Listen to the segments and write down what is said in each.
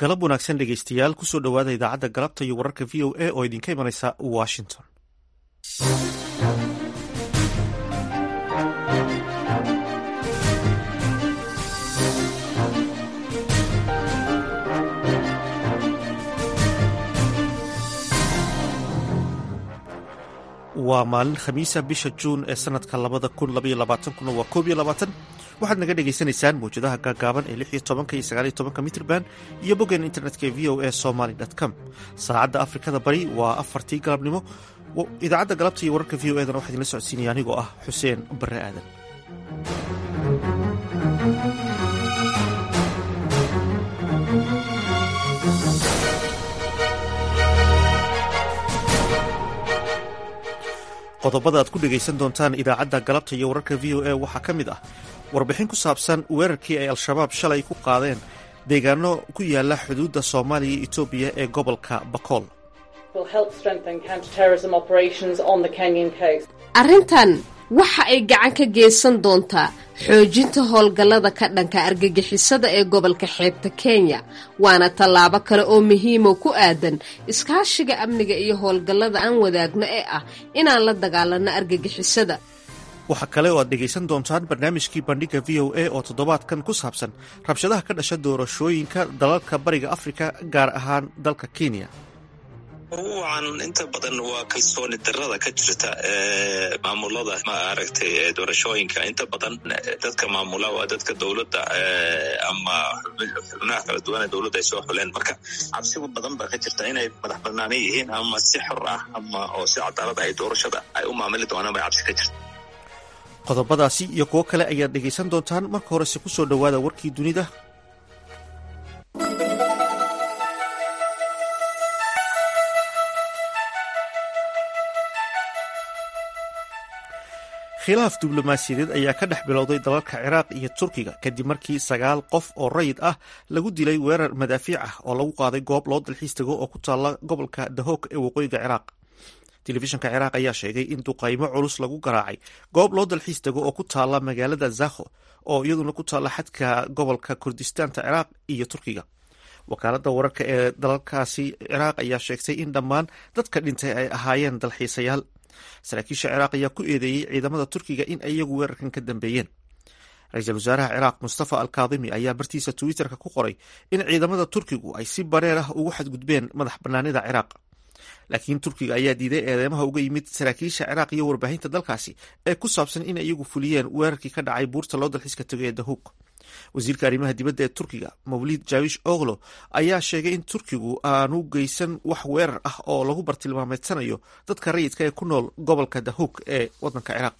galab wanaagsan dhegeystayaal kusoo dhowaada idaacadda galabta iyo wararka v o a oo idinka imanaysa washington waa maalin khamiisa bisha juun ee sanadka labada kun labaiyo labaatankuna waa koob iyo labaatan waxaad naga dhagaysanaysaan mawjadaha gaagaaban ee lix iyo tobanka iyo sagaal iyo tobanka mitrban iyo boggeen internetka ee v o a somaly com saacadda afrikada bari waa afartii galabnimo idaacadda galabta iyo wararka v o edana waxaa idinla socodsiinaya anigoo ah xuseen bare aadan qodobada aad ku dhegaysan doontaan idaacadda galabta iyo wararka v o a waxaa ka mid ah warbixin ku saabsan weerarkii ay al-shabaab shalay ku qaadeen deegaano ku yaala xuduudda soomaaliya iyo etoobiya ee gobolka bakool arrintan waxa ay gacan ka geysan doontaa xoojinta howlgallada ka dhanka argagixisada ee gobolka xeebta kenya waana tallaabo kale oo muhiimo ku aadan iskaashiga amniga iyo howlgallada aan wadaagno ee ah inaan la dagaalanno argagixisada waxaa kale oo aad dhegaysan doontaan barnaamijkii bandhiga v o a oo toddobaadkan ku saabsan rabshadaha ka dhasha doorashooyinka dalalka bariga afrika gaar ahaan dalka kenya ruucan inta badan waa kalsooni darada ka jirta maamulada maaragtay doorashooyinka inta badan dadka maamula waa dadka dowladda ama xubnaha kala duwan ee dowladda ay soo xuleen marka cabsigu badan baa ka jirta inay madax banaana yihiin ama si xor ah ama oo si cadaalada ay doorashada ay u maamuli doonaan bay cabsi ka jirta qodobadaasi iyo kuwo kale ayaad dhegaysan doontaan marka horese ku soo dhowaada warkii dunida khilaaf diblomaasiyadeed ayaa ka dhex bilowday dalalka ciraaq iyo turkiga kadib markii sagaal qof oo rayid ah lagu dilay weerar madaafiic ah oo lagu qaaday goob loo dalxiis tago oo ku taalla gobolka dahoog ee waqooyiga ciraaq telefishinka ciraaq ayaa sheegay in duqaymo culus lagu garaacay goob loo dalxiis tago oo ku taalla magaalada zakho oo iyaduna ku taalla xadka gobolka kurdistaanta ciraaq iyo turkiga wakaaladda wararka ee dalalkaasi ciraaq ayaa sheegtay in dhammaan dadka dhintay ay ahaayeen dalxiisayaal saraakiisha ciraaq ayaa ku eedeeyey ciidamada turkiga in ay iyagu weerarkan ka dambeeyeen ra-iisul wasaaraha ciraaq mustafa al kaadimi ayaa bartiisa twitterka ku qoray in ciidamada turkigu ay si bareer ah ugu xadgudbeen madax banaanida ciraaq laakiin turkiga ayaa diiday eedeymaha uga yimid saraakiisha ciraaq iyo warbaahinta dalkaasi ee ku saabsan in iyagu fuliyeen weerarkii ka dhacay buurta loo dalxiiska tago ee dahuug wasiirka arrimaha dibadda ee turkiga mawlid jawish oglo ayaa sheegay in turkigu aanu geysan wax weerar ah oo lagu bartilmaameedsanayo dadka rayidka ee ku nool gobolka dahuug ee wadanka ciraaq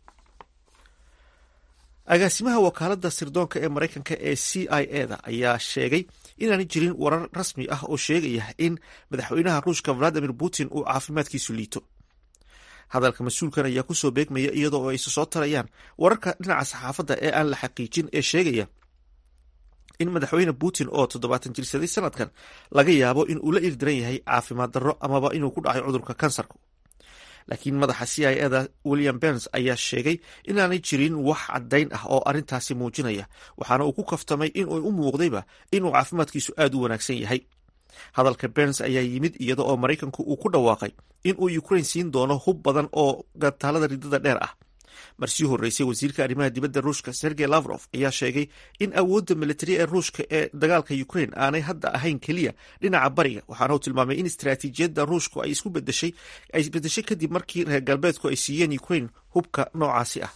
agaasimaha wakaaladda sirdoonka ee maraykanka ee c i e da ayaa sheegay inaanay jirin warar rasmi ah oo sheegaya in madaxweynaha ruushka valadimir putin uu caafimaadkiisu liito hadalka mas-uulkan ayaa kusoo beegmaya iyadoo ay soo tarayaan wararka dhinaca saxaafadda ee aan la xaqiijin ee sheegaya in madaxweyne putin oo toddobaatan jirsaday sanadkan laga yaabo in uu la ildiran yahay caafimaad darro amaba inuu ku dhacay cudurka kansarka laakiin madaxa c i eda william bens ayaa sheegay inaanay jirin wax caddayn ah oo arrintaasi muujinaya waxaana uu ku kaftamay inuu u muuqdayba inuu caafimaadkiisu aad u wanaagsan yahay hadalka bens ayaa yimid iyada oo maraykanku uu ku dhawaaqay in uu ukrain siin doono hub badan oo gataalada ridada dheer ah marsii horreysay wasiirka arrimaha dibadda ruushka sergey lavrof ayaa sheegay in awoodda militari ee ruushka ee dagaalka ukrain aanay hadda ahayn keliya dhinaca bariga waxaana uu tilmaamay in istaraatiijiyadda ruushku ay isku bedeshay ay isbedeshay kadib markii reer galbeedku ay siiyeen ukrain hubka noocaasi ah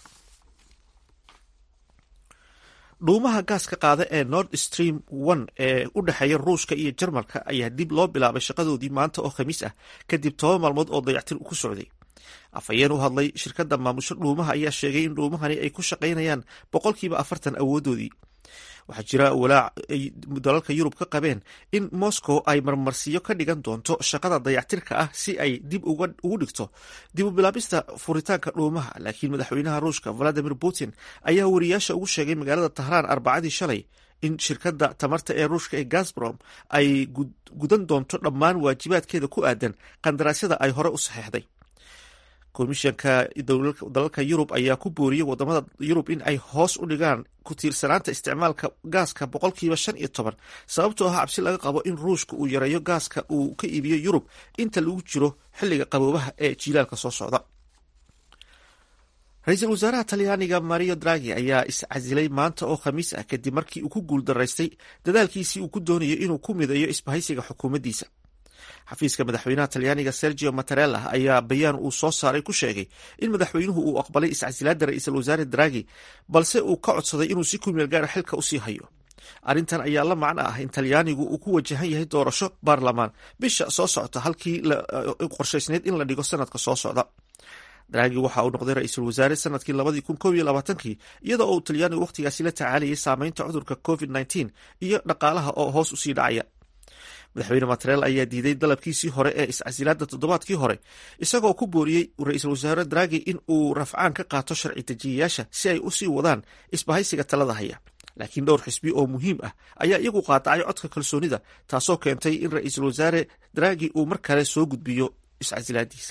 dhuumaha gaaska qaada ee nord stream one ee u dhexeeya ruushka iyo jarmalka ayaa dib loo bilaabay shaqadoodii maanta oo khamiis ah kadib toban maalmood oo dayactir ku socday afhayeen u hadlay shirkadda maamusho dhuumaha ayaa sheegay in dhuumahani ay ku shaqaynayaan boqolkiiba afartan awoodoodii waxaa jira walaac ay dalalka yurub ka qabeen in moscow ay marmarsiyo ka dhigan doonto shaqada dayactirka ah si ay dib ugu dhigto dib u bilaabista furitaanka dhuumaha laakiin madaxweynaha ruushka valadimir putin ayaa wariyaasha ugu sheegay magaalada tahraan arbacadii shalay in shirkadda tamarta ee ruushka ee gasbrom ay gudan doonto dhammaan waajibaadkeeda ku aadan qandaraasyada ay hore u saxeexday komishanka dalalka yurub ayaa ku booriyey wadamada yurub in ay hoos u dhigaan ku tiirsanaanta isticmaalka gaaska boqolkiiba shan iyo toban sababtoo ah cabsi laga qabo in ruushka uu yareeyo gaaska uu ka iibiyo yurub inta lagu jiro xilliga qaboobaha ee jiilaalka soo socda ra-iisul wasaaraha talyaaniga mario dragi ayaa iscasilay maanta oo khamiis ah kadib markii uu ku guuldaraystay dadaalkiisii uu ku doonayo inuu ku mideeyo isbahaysiga xukuumaddiisa xafiiska madaxweynaha talyaaniga sergio matarella ayaa bayaan uu soo saaray ku sheegay in madaxweynuhu uu aqbalay iscasilaada ra-iisul wasaare dragi balse uu ka codsaday inuu si kumeel gaara xilka usii hayo arrintan ayaa la macno ah in talyaanigu uu ku wajahan yahay doorasho baarlamaan bisha soo socota halkii qorshaysneyd in la dhigo sanadka soo socda dragi waxa uu noqday ra-iisul wasaare sanadkii labadii kun kob iyo labaatankii iyadoo uu talyaanigu wakhtigaasi la tacaalayay saameynta cudurka covid nneteen iyo dhaqaalaha oo hoos usii dhacaya madaxweyne matarel ayaa diiday dalabkiisii hore ee iscasilaada toddobaadkii hore isagoo ku booriyey ra-iisul wasaare dragi in uu rafcaan ka qaato sharci dejiyayaasha si ay usii wadaan isbahaysiga talada haya laakiin dhowr xisbi oo muhiim ah ayaa iyagu qaadacay codka kalsoonida taasoo keentay in ra-iisul wasaare dragi uu mar kale soo gudbiyo iscasilaadiisa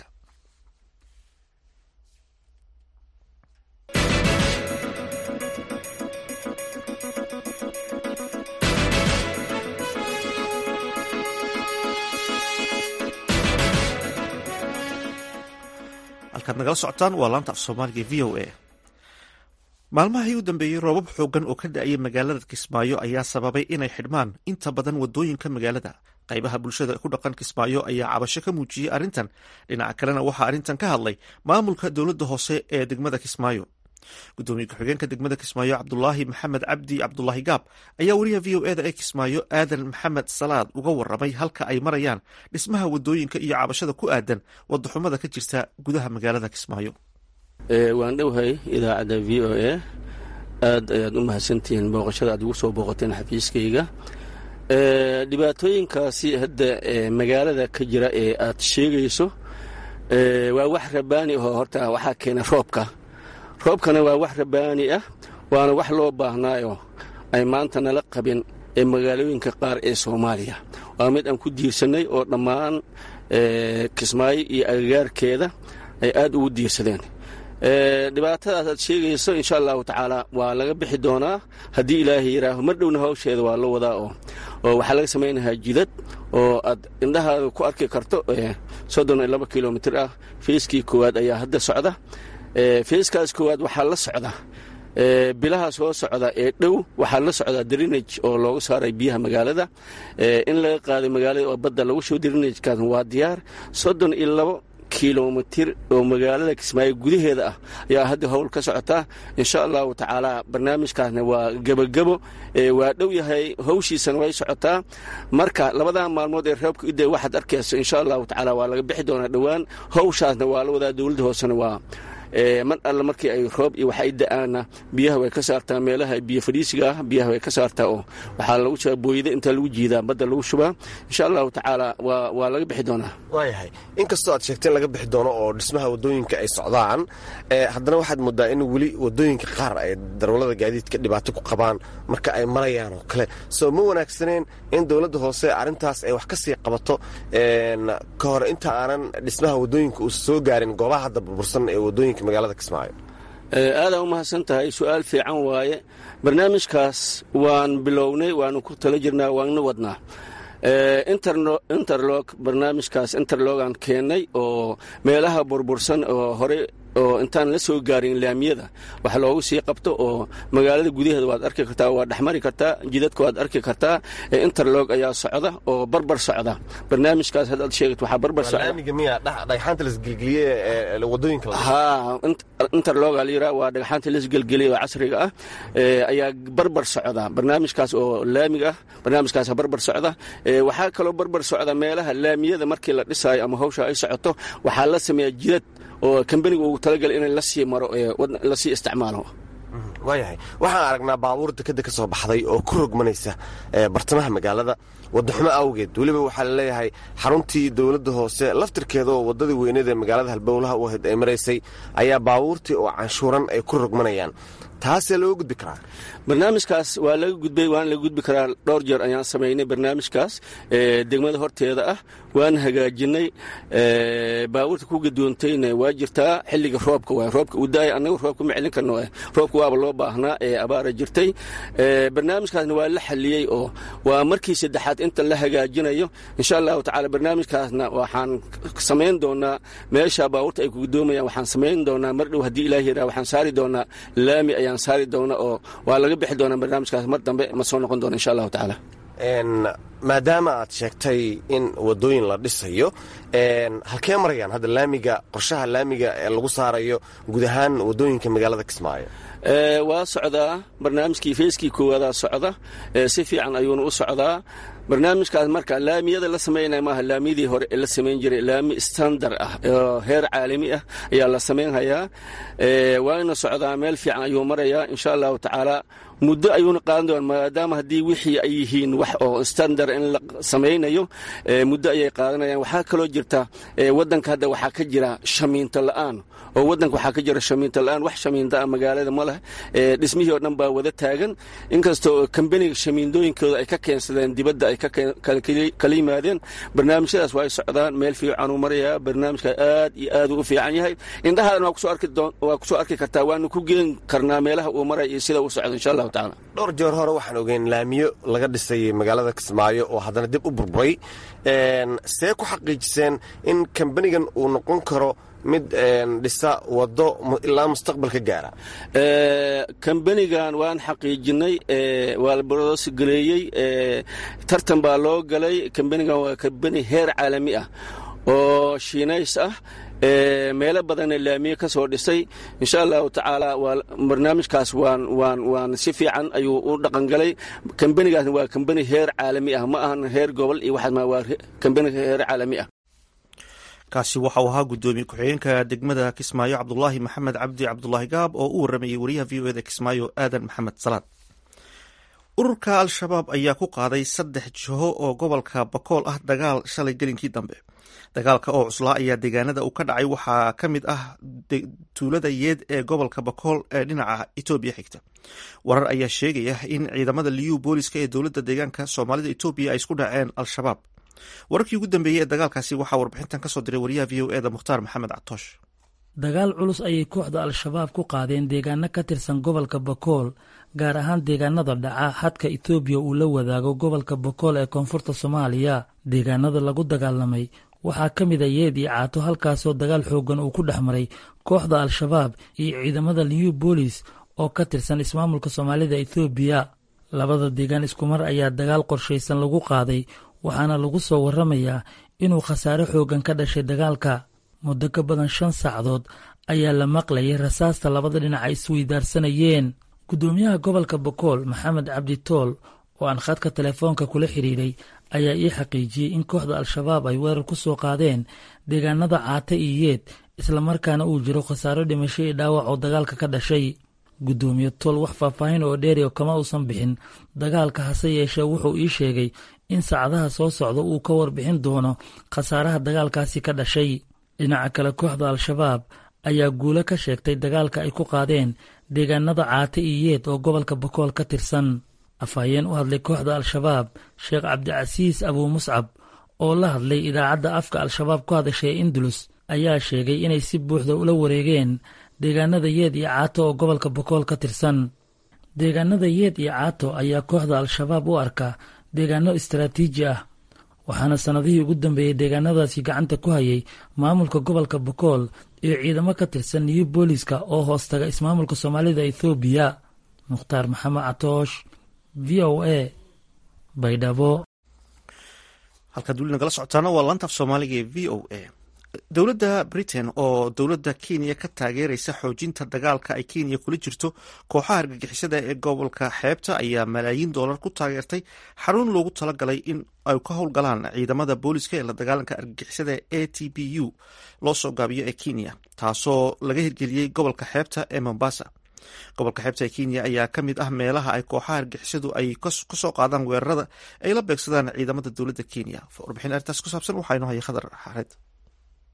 halkaad nagala socotaan waa laanta af soomaaliga v o a maalmahii u dambeeyey roobab xoogan oo ka da-ayay magaalada kismaayo ayaa sababay inay xidhmaan inta badan wadooyinka magaalada qaybaha bulshada ku dhaqan kismaayo ayaa cabasho ka muujiyey arrintan dhinaca kalena waxaa arrintan ka hadlay maamulka dowladda hoose ee degmada kismaayo gudoomiye ku-xigeenka degmada kismaayo cabdulaahi maxamed cabdi cabdulaahi gaab ayaa wariyaha v o eda ee kismaayo aadan maxamed salaad uga waramay halka ay marayaan dhismaha wadooyinka iyo cabashada ku aadan wadaxumada ka jirta gudaha magaalada kismaayo waan dhowhay idaacadda v o a aad ayaad u mahadsantihiin booqashada aad ugu soo booqateen xafiiskayga dhibaatooyinkaasi hadda magaalada ka jira ee aad sheegayso waa wax rabaani ahoo horta waxaa keena roobka roobkana waa wax rabaani ah waana wax loo baahnaayo ay maanta nala qabin ee magaalooyinka qaar ee soomaaliya waa mid aan ku diirsannay oo dhammaan kismaayo iyo agagaarkeeda ay aad ugu diirsadeen dhibaatadaas aad sheegayso insha allahu tacaala waa laga bixi doonaa haddii ilaahay yidhaaho mar dhowna hawsheeda waa la wadaa oo oo waxaa laga samaynayaa jidad oo aad indhahaada ku arki karto soddon iyo laba kilomitir ah feyskii koowaad ayaa hadda socda feyskaas koowaad waxaa la socda bilaha soo socda ee dhow waxaa la socdaa drinage oo looga saaray biyaha magaalada in laga qaaday magaalada oo badda lagu shubo drinagekaas waa diyaar soddon iyo labo kilomitir oo magaalada kismaayo gudaheeda ah ayaa hadda howl ka socotaa insha allahu tacaala barnaamijkaasna waa gebagebo waa dhow yahay hawshiisana way socotaa marka labadaa maalmood ee reebka ida waxaad arkayso insha allahu tacaala waa laga bixi doonaa dhowaan hawshaasna waa la wadaa dowladda hoosena waa mar alle markii ay roob iyo wax ay da-aana biyaha way ka saartaa meelaha biyo fadhiisiga ah biyaha way ka saartaa oo waxaa lagu shubaa booyada intaa lagu jiidaa badda lagu shubaa insha allahu tacaala waa waa laga bixi doonaa waayahay inkastoo aad sheegteen laga bixi doono oo dhismaha wadooyinka ay socdaan haddana waxaad moodaa in weli wadooyinka qaar ay darwallada gaadiidka dhibaato ku qabaan marka ay marayaan oo kale soo ma wanaagsaneen in dowladda hoose arrintaas ay wax ka sii qabato ka hor inta aanan dhismaha wadooyinka uusa soo gaarin goobaha hadda burbursan ee wadooyinka magaalada kismaayo aadaa u mahadsan tahay su-aal fiican waaye barnaamijkaas waan bilownay waanu ku tala jirnaa waana wadnaa interlog barnaamijkaas interlogaan keennay oo meelaha burbursan oo hore oo intaan la soo gaarin laamiyada wax loogu sii qabto oo magaalada gudaheeda waad arki kartaa waa dhexmari kartaa jidadka waad arki kartaa interlog ayaa socda oo barbar socda barnaamijkaas haddaad sheegat waxaa barbar socdaha interloga la yiraa waa dhagxaanta lasgelgeliya oo casriga ah ayaa barbar socda barnaamijkaas oo laamiga ah barnaamijkaas barbar socda waxaa kaloo barbar socda meelaha laamiyada markii la dhisaayo ama hawsha ay socoto waxaa la sameeyaa jidad oo kambaniga ugu talagalay in lasii maro lasii isticmaalo waayahay waxaan aragnaa baabuur dekeda ka soo baxday oo ku rogmanaysa bartamaha magaalada wadaxumo awgeed weliba waxaa laleeyahay xaruntii dowladda hoose laftirkeeda oo wadadii weyneed ee magaalada halbowlaha u ahayd ay maraysay ayaa baabuurtii oo canshuuran ay ku rogmanayaan taasee looga gudbi karaa barnaamijkaas waa laga gudbay waana laga gudbi karaa dhowr jeer ayaan samaynay barnaamijkaas degmada horteeda ah waan hagaajinay baabuurta ku gadoontayna waa jirtaa xilliga roobka waa roobka uu daaya annagu roobka ma celin karno roobka waaba loo baahnaa ee abaara jirtay barnaamijkaasna waa la xaliyey oo waa markii saddexaad inta la hagaajinayo insha allahu tacaala barnaamijkaasna waxaan samayn doonaa meesha baabuurta ay ku gadoomayaan waxaan samayn doonaa mar dhow haddii ilaah yaraa waxaan saari doonaa laami ayaan saari doonaa oo waa laga bixi doonaa barnaamijkaas mar dambe ma soo noqon doona insha allahu tacaala maadaama aad sheegtay in wadooyin la dhisayo halkee marayaan hadda laamiga qorshaha laamiga ee lagu saarayo guud ahaan wadooyinka magaalada kismaayo waa socdaa barnaamijkii feyskii koowaada socda si fiican ayuuna u socdaa barnaamijkaas marka laamiyada la samaynaya maaha laamiyadii hore ee la samayn jiray laami standar ah oo heer caalami ah ayaa la samaynhayaa waana socdaa meel fiican ayuu marayaa insha allahu tacaala muddo ayuuna qaadan doona maadaama haddii wixii ay yihiin wax oo standar in la samaynayo muddo ayay qaadanayaan waxaa kaloo jirta waddanka hadda waxaa ka jira shamiinto la'aan oo waddanka waxaa ka jira shamiinto la'aan wax shamiinta ah magaalada ma leh dhismihii oo dhan baa wada taagan inkastoo kambaniga shamiindooyinkooda ay ka keensadeen dibadda ay kala yimaadeen barnaamijyadaas waa ay socdaan meel fiicanuu marayaa barnaamijka aad iyo aad u fiican yahay indhahaadana waa kusoo arki kartaa waanu ku geen karnaa meelaha uu maraya iyo sida uu socdo insha allahu tacaala dhowr jeer hore waxaan ogeyn laamiyo laga dhisay magaalada kismaayo oo haddana dib u burburay see ku xaqiijiseen in kambanigan uu noqon karo mid dhisa wado ilaa mustaqbalka gaara kambanigan waan xaqiijinay waa la borosgaleeyey tartan baa loo galay kambanigan waa kambani heer caalami ah oo shiinays ah meelo badanna laamiye ka soo dhisay insha allahu tacaala waa barnaamijkaas waan waan waan si fiican ayuu u dhaqangalay kambanigaasna waa kambani heer caalami ah ma ahan heer gobol iyo waxaas ma waa kambani heer caalami ah kaasi waxauu ahaa guddoomiye ku-xigeenka degmada kismaayo cabdulaahi maxamed cabdi cabdulaahi gaab oo u waramayey wariyaha v o eda kismaayo aadan maxamed salaad ururka al-shabaab ayaa ku qaaday saddex jiho oo gobolka bakool ah dagaal shalay gelinkii dambe dagaalka oo cuslaa ayaa deegaanada uu ka dhacay waxaa ka mid ah tuulada yeed ee gobolka bakool ee dhinaca etoobiya xigta warar ayaa sheegaya in ciidamada liyu booliska ee dowladda deegaanka soomaalida etoobiya ay isku dhaceen al-shabaab wararkii ugu dambeeyey ee dagaalkaasi waxaa warbixintan kasoo diray wariyaha v o eda mukhtaar maxamed catoosh dagaal culus ayay kooxda al-shabaab ku qaadeen deegaano ka tirsan gobolka bakool gaar ahaan deegaanada dhaca xadka etoobiya uu la wadaago gobolka bakool ee koonfurta soomaaliya deegaanada lagu dagaalamay waxaa ka mid a yeed iyo caato halkaasoo dagaal xooggan uu ku dhex maray kooxda al-shabaab iyo ciidamada new bolis oo ka tirsan ismaamulka soomaalida etoobiya labada deegaan iskumar ayaa dagaal qorshaysan lagu qaaday waxaana lagu soo warramayaa inuu khasaare xooggan ka dhashay dagaalka muddo ka badan shan saacdood ayaa la maqlayay rasaasta labada dhinac ay isweydaarsanayeen guddoomiyaha gobolka bakool maxamed cabdi tool oo aan khadka telefoonka kula xidhiidhay ayaa ii xaqiijiyey in kooxda al-shabaab ay weerar ku soo qaadeen deegaanada caate iyo yeed islamarkaana uu jiro khasaaro dhimasho iyo dhaawac oo dagaalka ka dhashay guddoomiye tool wax faahfaahin oo dheeriyo kama uusan bixin dagaalka hase yeeshee wuxuu ii sheegay in saacadaha soo socda uu ka warbixin doono khasaaraha dagaalkaasi ka dhashay dhinaca kale kooxda al-shabaab ayaa guulo ka sheegtay dagaalka ay ku qaadeen deegaanada caate iyo yeed oo gobolka bakool ka tirsan afhayeen u hadlay kooxda al-shabaab sheekh cabdicasiis abuu muscab oo la hadlay idaacadda afka al-shabaab ku hadashay indulus ayaa sheegay inay si buuxda ula wareegeen deegaanada yeed iyo caato oo gobolka bakool ka tirsan deegaanada yeed iyo caato ayaa kooxda al-shabaab u arka deegaano istaraatiiji ah waxaana sannadihii ugu dambeeyey deegaanadaasi gacanta ku hayay maamulka gobolka bakool iyo ciidamo ka tirsan new booliska oo hoostaga ismaamulka soomaalida ethoobiya mukhtaar maxamed catoosh v o a baydhabo halkaad weli nagala socotaana waa laantaaf soomaaliga ee v o a dowladda britain oo dowladda kenya ka taageeraysa xoojinta dagaalka ay kenya kula jirto kooxaha argagixisada ee gobolka xeebta ayaa malaayiin doolar ku taageertay xarun loogu talagalay in ay ka howlgalaan ciidamada booliska ee la dagaalanka argagixisada a t b u loo soo gaabiyo ee kenya taasoo laga hirgeliyey gobolka xeebta ee mombasa gobolka xeebta ee kenya ayaa ka mid ah meelaha ay kooxaha argixisadu ay kasoo qaadaan weerarada ay la beegsadaan ciidamada dowladda kenya warbixin arrintaas ku saabsan waxaa inoo haya khadar xareed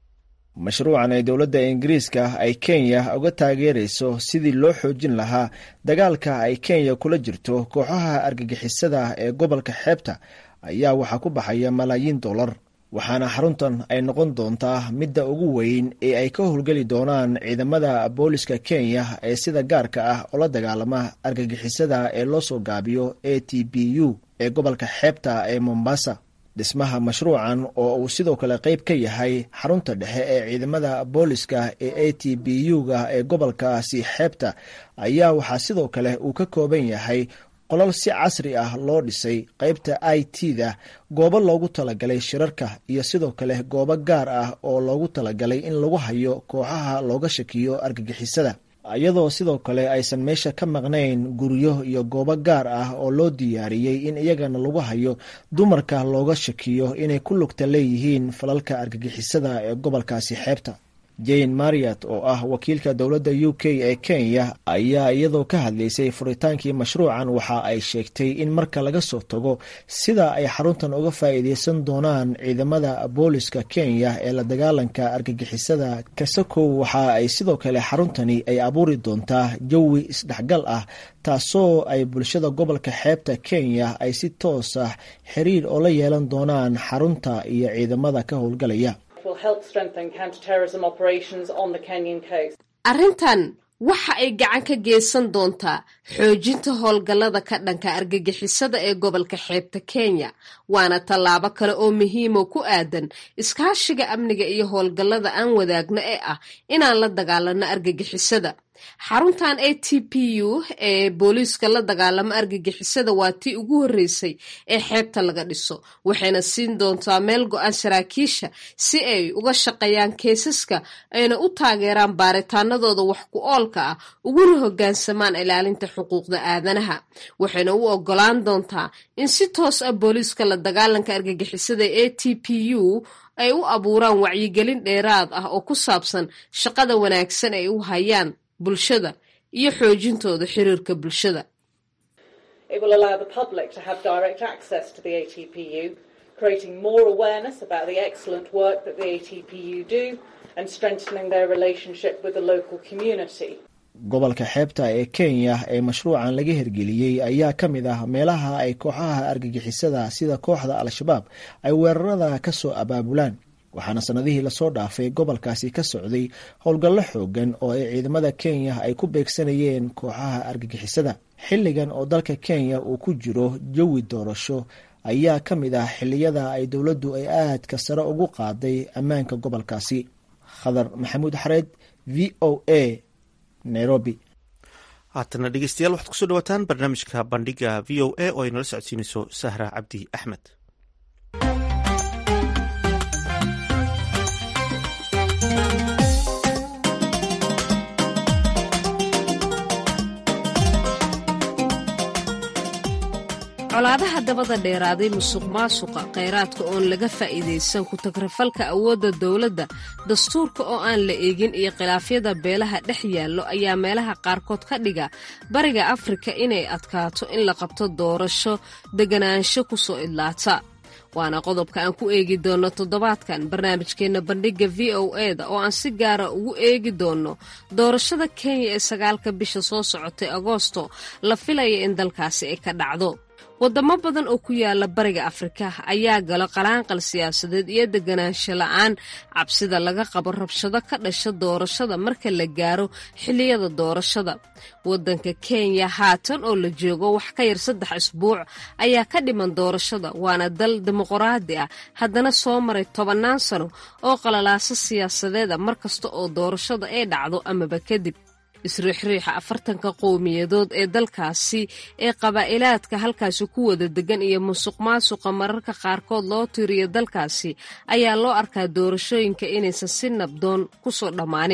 mashruucan ay dowladda ingiriiska ay kenya uga taageerayso sidii loo xoojin lahaa dagaalka ay kenya kula jirto kooxaha argagixisada ee gobolka xeebta ayaa waxaa ku baxaya malaayiin dollar waxaana xaruntan ay noqon doontaa midda ugu weyn ee ay ka howlgeli doonaan ciidamada booliska kenya ee sida gaarka ah oo la dagaalama argagixisada ee loo soo gaabiyo a t b u ee gobolka xeebta ee mombasa dhismaha mashruucan oo uu sidoo kale qayb ka yahay xarunta dhexe ee ciidamada booliska ee a t b u-ga ee gobolkaasi xeebta ayaa waxaa sidoo kale uu ka kooban yahay qolal si casri ah loo dhisay qaybta i t da goobo loogu talagalay shirarka iyo sidoo kale goobo gaar ah oo loogu talagalay in lagu hayo kooxaha looga shakiyo argagixisada iyadoo sidoo kale aysan meesha ka maqnayn guryo iyo goobo gaar ah oo loo diyaariyey in iyagana lagu hayo dumarka looga shakiyo inay ku lugta leeyihiin falalka argagixisada ee gobolkaasi xeebta jane mariat oo ah wakiilka dowladda u k ee kenya ayaa iyadoo ka hadlaysay furitaankii mashruucan waxa ay sheegtay in marka laga soo tago sida ay xaruntan uga faa'iideysan doonaan ciidamada booliska kenya ee la dagaalanka argagixisada kasakow waxa ay sidoo kale xaruntani ay abuuri doontaa jawi isdhexgal ah taasoo ay bulshada gobolka xeebta kenya ay si toos ah xiriir oo la yeelan doonaan xarunta iyo ciidamada ka howlgalaya arrintan waxa ay gacan ka geysan doontaa xoojinta howlgallada ka dhanka argagixisada ee gobolka xeebta kenya waana tallaabo kale oo muhiimo ku aadan iskaashiga amniga iyo howlgallada aan wadaagno ee ah inaan la dagaalano argagixisada xaruntan a t p u ee booliiska la dagaalamo argagixisada waa tii ugu horreysay ee xeebta laga dhiso waxayna siin doontaa meel go-aan saraakiisha si ay uga shaqeeyaan keesaska ayna u taageeraan baaritaanadooda wax ku oolka ah uguna hoggaansamaan ilaalinta xuquuqda aadanaha waxayna u ogolaan doontaa in si toos ah booliiska la dagaalanka argagixisada ee a t p u ay u abuuraan wacyigelin dheeraad ah oo ku saabsan shaqada wanaagsan ay u hayaan bulshada iyo xoojintooda xiriirka bulshada gobolka xeebta ee kenya ee mashruucan laga hirgeliyey ayaa ka mid ah meelaha ay kooxaha argagixisada sida kooxda al-shabaab ay weerarada ka soo abaabulaan waxaana sanadihii lasoo dhaafay gobolkaasi ka socday howlgallo xoogan oo ay ciidamada kenya ay ku beegsanayeen kooxaha argagixisada xilligan oo dalka kenya uu ku jiro jawi doorasho ayaa ka mid ah xilliyada ay dowladdu ay aadka sare ugu qaaday ammaanka gobolkaasi khadar maxamuud xareed v o a nairobi haatana dhegeystayaal waxaad kusoo dhawaataan barnaamijka bandhiga v o a oo ay nala socodsiinayso sahra cabdi axmed colaadaha dabada dheeraaday musuq maasuqa kheyraadka oon laga faa'iidaysan ku-tagrafalka awoodda dowladda dastuurka oo aan la eegin iyo khilaafyada beelaha dhex yaallo ayaa meelaha qaarkood ka dhiga bariga afrika inay adkaato in la qabto doorasho deganaansho ku soo idlaata waana qodobka aan ku eegi doonno toddobaadkan barnaamijkeenna bandhigga v o e da oo aan si gaara ugu eegi doonno doorashada kenya ee sagaalka bisha soo socotay agoosto la filaya in dalkaasi ay ka dhacdo wadamo badan oo ku yaala bariga afrika ayaa galo qalaanqal siyaasadeed iyo deganaansho la-aan cabsida laga qabo rabshado ka dhasha doorashada marka la gaaro xilliyada doorashada wadanka kenya haatan oo la joogo wax ka yar saddex isbuuc ayaa ka dhiman doorashada waana dal dimuqraadi ah haddana soo maray tobannaan sano oo qalalaaso siyaasadeeda markasta oo doorashada ay dhacdo amaba kadib isriixriixa afartanka qowmiyadood ee dalkaasi ee qabaa'ilaadka halkaasi ku wada degan iyo musuq maasuqa mararka qaarkood loo tiriyo dalkaasi ayaa loo arkaa doorashooyinka inaysan si nabdoon ku soo dhammaanin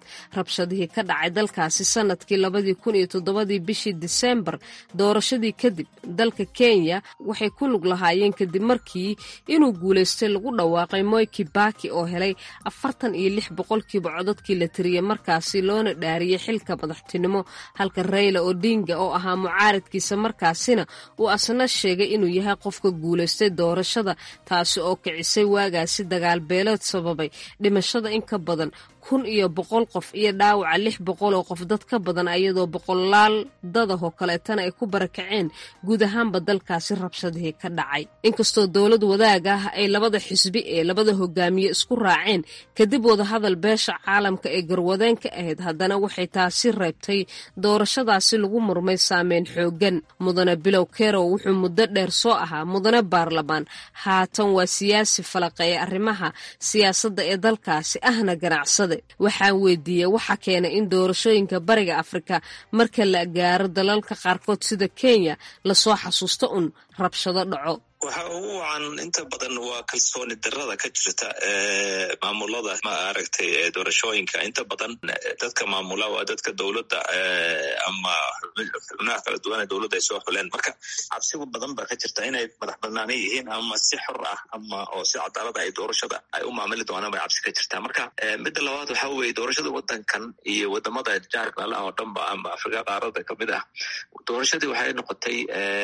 rabshadihii ka dhacay dalkaasi sanadkii labadii kun iyo toddobadii bishii diseembar doorashadii kadib dalka kenya waxay ku lug lahaayeen kadib markii inuu guulaystay lagu dhawaaqay moy kibaki oo helay afartan iyo lix boqolkiiba codadkii la tiriyey markaasi loona dhaariyey xilka madaxtinimo halka rayla odinga oo ahaa mucaaradkiisa markaasina uu asna sheegay inuu yahay qofka guulaystay doorashada taasi oo kicisay waagaasi dagaal beeleed sababay dhimashada in ka badan kun iyo boqol qof iyo dhaawaca lix boqol oo qof dad ka badan ayadoo boqolaal dadahoo kaleetana ay ku barakaceen guud ahaanba dalkaasi rabshadihii ka dhacay inkastoo dowlad wadaag ah ay labada xisbi ee labada hogaamiye isku raaceen kadib wadahadal beesha caalamka ee garwadeen ka ahayd haddana waxay taasi reebtay doorashadaasi lagu murmay saameyn xoogan mudane bilow kerow wuxuu muddo dheer soo ahaa mudane baarlamaan haatan waa siyaasi falaqeeya arrimaha siyaasadda ee dalkaasi ahna ganacsade waxaan weydiiyey waxa keenay in doorashooyinka bariga afrika marka la gaaro dalalka qaarkood sida kenya lasoo xasuusto un rabshado dhaco waxa ugu wacan inta badan waa kalsooni darada ka jirta maamulada maaragtay doorashooyinka inta badan dadka maamula waa dadka dowladda ama xubnaha kala duwan ee dowladda ay soo xuleen marka cabsigu badan ba ka jirta inay madax banaana yihiin ama si xor ah ama oo si cadaalada ay doorashada ay u maamuli doonaan bay cabsi ka jirtaa marka midda labaad waxa weye doorashada wadankan iyo wadamada jaarka ala oo dhanba ama afrika qaarada kamid ah doorashadii waxay noqotay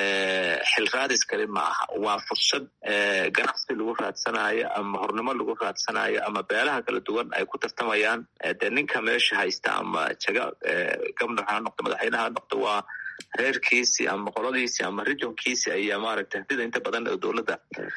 xil raadis kali ma aha waa fursad ganacsi lagu raadsanayo ama hornimo lagu raadsanayo ama beelaha kala duwan ay ku tartamayaan dee ninka meesha haysta ama jaga gabnar ha noqdo madaxweyne ha noqdo waa reerkiisi ama qoladiisi ama regionkiisi ayaa maaragtay hadida inta badan dowladda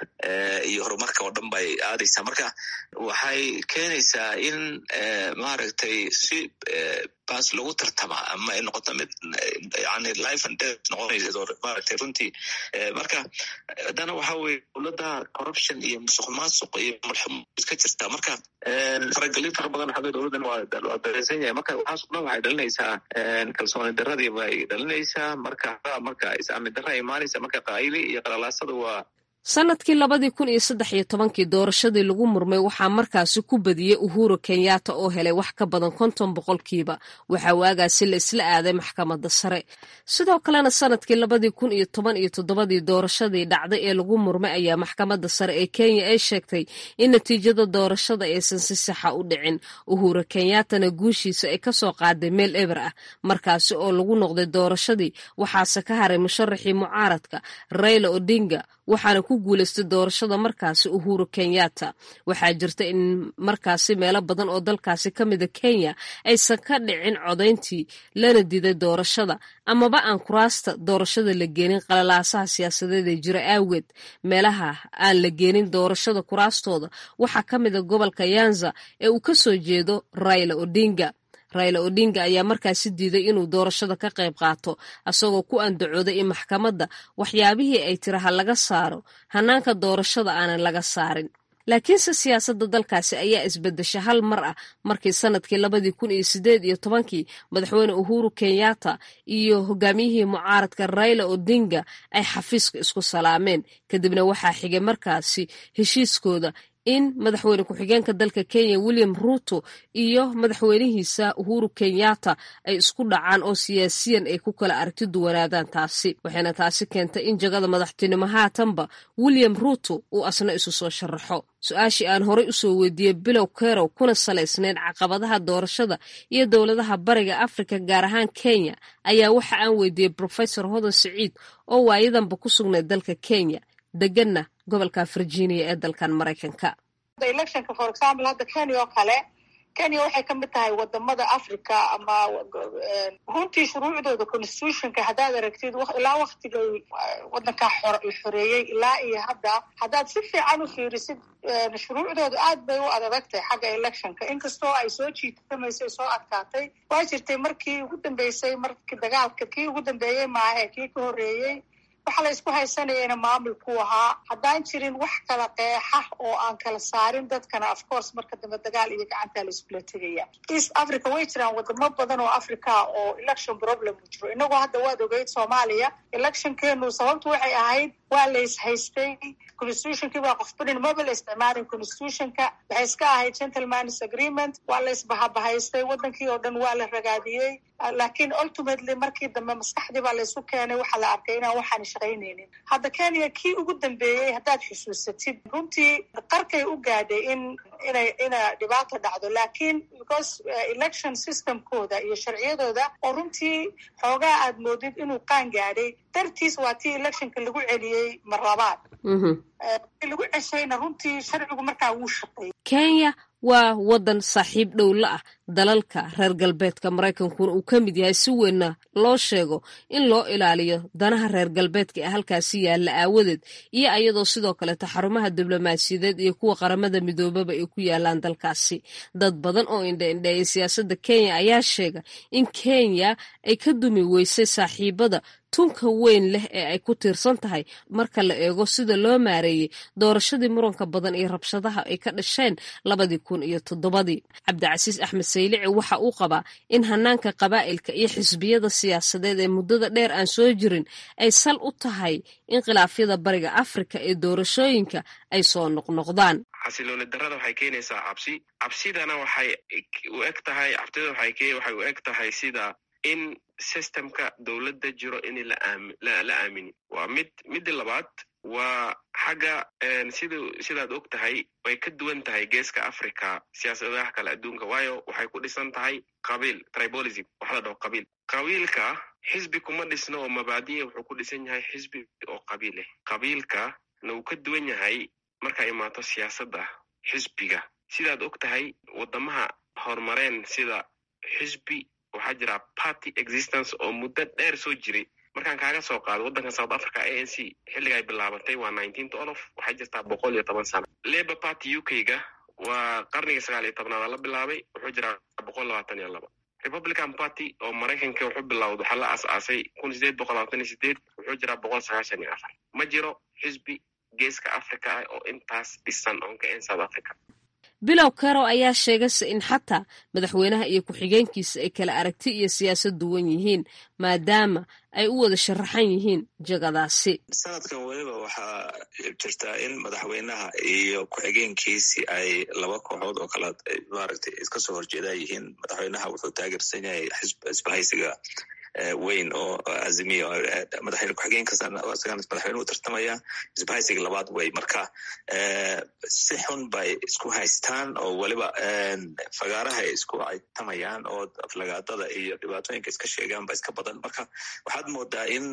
iyo horumarka oo dhan bay aadaysaa marka waxay keenaysaa in maaragtay si baas lagu tartama ama ay noqoto mid yani life and death noqonaysa maaragtay runtii marka haddana waxa weye dowladda corruption iyo musuq maasuq iyo malxumo ka jirta marka faragelin fara badan xagga dowladdan waa dareysan yahay marka waxaas o dhan waxay dhalinaysaa kalsooni daradii bay dhalinaysaa marka marka is-aami dara imaanaysa marka qaayili iyo qalalaasada waa sanadkii labadii kun iyo saddex iyo tobankii doorashadii lagu murmay waxaa markaasi ku badiyey uhuru kenyatta oo helay wax ka badan konton boqolkiiba waxaa waagaasi la isla aaday maxkamadda sare sidoo kalena sanadkii labadii kun iyo toban iyo toddobadii doorashadii dhacday ee lagu murmay ayaa maxkamadda sare ee kenya ay sheegtay in natiijada doorashada aysan si saxa u dhicin uhuru kenyattana guushiisa ay kasoo qaaday meel eber ah markaasi oo lagu noqday doorashadii waxaase ka haray musharaxii mucaaradka rayla odinga waxaana ku guulaystay doorashada markaasi uhuru kenyatta waxaa jirta in markaasi meelo badan oo dalkaasi ka mida kenya aysan ka dhicin codayntii lana diiday doorashada amaba aan kuraasta doorashada la geenin qalalaasaha siyaasadeed ee jira aageed meelaha aan la geenin doorashada kuraastooda waxaa ka mida gobolka yanza ee uu kasoo jeedo raila odinga raila odinga ayaa markaasi diiday inuu doorashada ka qayb qaato asagoo ku andacooday in maxkamadda waxyaabihii ay tiraha laga saaro hanaanka doorashada aanan laga saarin laakiinse siyaasadda dalkaasi ayaa isbedesha hal mar ah markii sanadkii labadii kun iyo sideed iyo tobankii madaxweyne uhuru kenyatta iyo hogaamiyihii mucaaradka raila odinga ay xafiiska isku salaameen kadibna waxaa xigay markaasi heshiiskooda in madaxweyne ku-xigeenka dalka kenya william ruto iyo madaxweynihiisa uhuru kenyatta ay isku dhacaan oo siyaasiyan ay ku kala aragti duwanaadaan taasi waxayna taasi keentay in jagada madaxtinimo haatanba william ruto uu asna isu soo sharaxo su-aashii aan horey usoo weydiiyey bilow kerow kuna salaysnayd caqabadaha doorashada iyo dowladaha bariga afrika gaar ahaan kenya ayaa waxa aan weydiiyey profesor hodan siciid oo waayadanba ku sugnayd dalka kenya deganna gobolka virginia ee dalkan maraykanka electionka for example hadda kenya oo kale kenya waxay ka mid tahay wadamada africa ama runtii shuruucdooda constitutionka haddaad aragtid ilaa waktigay wadankaa la xoreeyey ilaa iyo hadda haddaad si fiican u fiirisid shuruucdooda aad bay u adadagtahay xagga electionka inkastoo ay soo jiitamaysay soo adkaatay waa jirtay markii ugu dambeysay markii dagaalka kii ugu dambeeyey maahe kii ka horreeyey waxa la isku haysanayana maamulkuu ahaa haddaan jirin wax kala qeexa oo aan kala saarin dadkana of course marka dambe dagaal iyo gacantaa la iskula tegaya east africa way jiraan wadamo badan oo africa oo election problem u jiro inagoo hadda waad ogeyd soomaaliya electionkeenu sababtu waxay ahayd waa la is haystay constitutionkii baa qofbanin maba la isticmaalin constitutionka waxay iska ahayd gentleman's agreement waa la isbahabahaystay wadankii oo dhan waa la ragaadiyey laakiin ultimately markii dambe maskaxdii baa laysu keenay waxaa la arkay inaan waxaan shaqaynaynin hadda kenya kii ugu dambeeyey haddaad xusuusatid runtii qarkay u gaadhay in inay ina dhibaato dhacdo laakiin because election systemkooda iyo sharciyadooda oo runtii xoogaa aad moodid inuu qaan gaadhay dartiis waa tii electionka lagu celiyey mar labaad lagu ceshayna runtii sharcigu markaa wuu shaqeeyey kenya waa waddan saaxiib dhow la ah dalalka reer galbeedka maraykankuna uu ka mid yahay si weynna loo sheego in loo ilaaliyo danaha reer galbeedka ee halkaasi yaalla aawadeed iyo ayadoo sidoo kaleeta xarumaha diblomaasiyadeed iyo kuwa qaramada midoobaba ay ku yaalaan dalkaasi dad badan oo indha-indheeyay siyaasadda kenya ayaa sheega in kenya ay ka dumi weysay saaxiibada tunka weyn leh ee ay ku tiirsan tahay marka la eego sida loo maareeyey doorashadii muranka badan iyo rabshadaha ay ka dhasheen labadii kun iyo toddobadii cabdicasiis axmed saylici waxa uu qabaa in hanaanka qabaa'ilka iyo xisbiyada siyaasadeed ee muddada dheer aan soo jirin ay sal u tahay in khilaafyada bariga afrika ee doorashooyinka ay soo noqnoqdaan xasilooni darada waxay keenaysaa cabsi cabsidana waxay u eg tahay cabsida waxay u eg tahay sida in systemka dowladda jiro in la aamini waa mid midda labaad waa xagga sid sidaad og tahay way ka duwan tahay geeska africa siyaasadaha kale adduunka waayo waxay ku dhisan tahay qabiil tribolism waxa la dhaho qabiil qabiilka xisbi kuma dhisno oo mabaadiya wuxuu ku dhisan yahay xisbi oo qabiil leh qabiilka na uu ka duwan yahay markaa imaato siyaasadda xisbiga sidaad og tahay wadamaha horumareen sida xisbi waxaa jira party existence oo muddo dheer soo jiray markaan kaaga soo qaado waddanka south africa a n c xilliga ay bilaabatay waa nineteen olof waxay jirtaa boqol iyo toban sano labour party u k ga waa qarniga sagaal iyo tobnaada la bilaabay wuxuu jiraa boqol labaatan iyo laba republican party oo maraykanka wuxuu bilowda waxaa la aas-aasay kun sideed boqol labaatan iyo sideed wuxuu jiraa boqol sagaashan iyo afar ma jiro xisbi geeska africa ah oo intaas dhisan oon ka ahayn south africa bilow karo ayaa sheegayse in xataa madaxweynaha iyo ku-xigeenkiisa ay kala aragti iyo siyaasad duwan yihiin maadaama ay u wada sharaxan yihiin jagadaasi sanadkan weliba waxaa jirtaa in madaxweynaha iyo ku-xigeenkiisi ay laba kooxood oo kala maaragtay iska soo horjeedaa yihiin madaxweynaha wuxuu taageersan yahay xisbahaysiga weyn oo azimiya madaxweyne ku-xigeenka isagana madaxweyne u tartamaya isbahaysiga labaad wey marka si xun bay isku haystaan oo weliba fagaaraha ay isku caytamayaan oo aflagaadada iyo dhibaatooyinka iska sheegaan ba iska badan marka waxaad moodaa in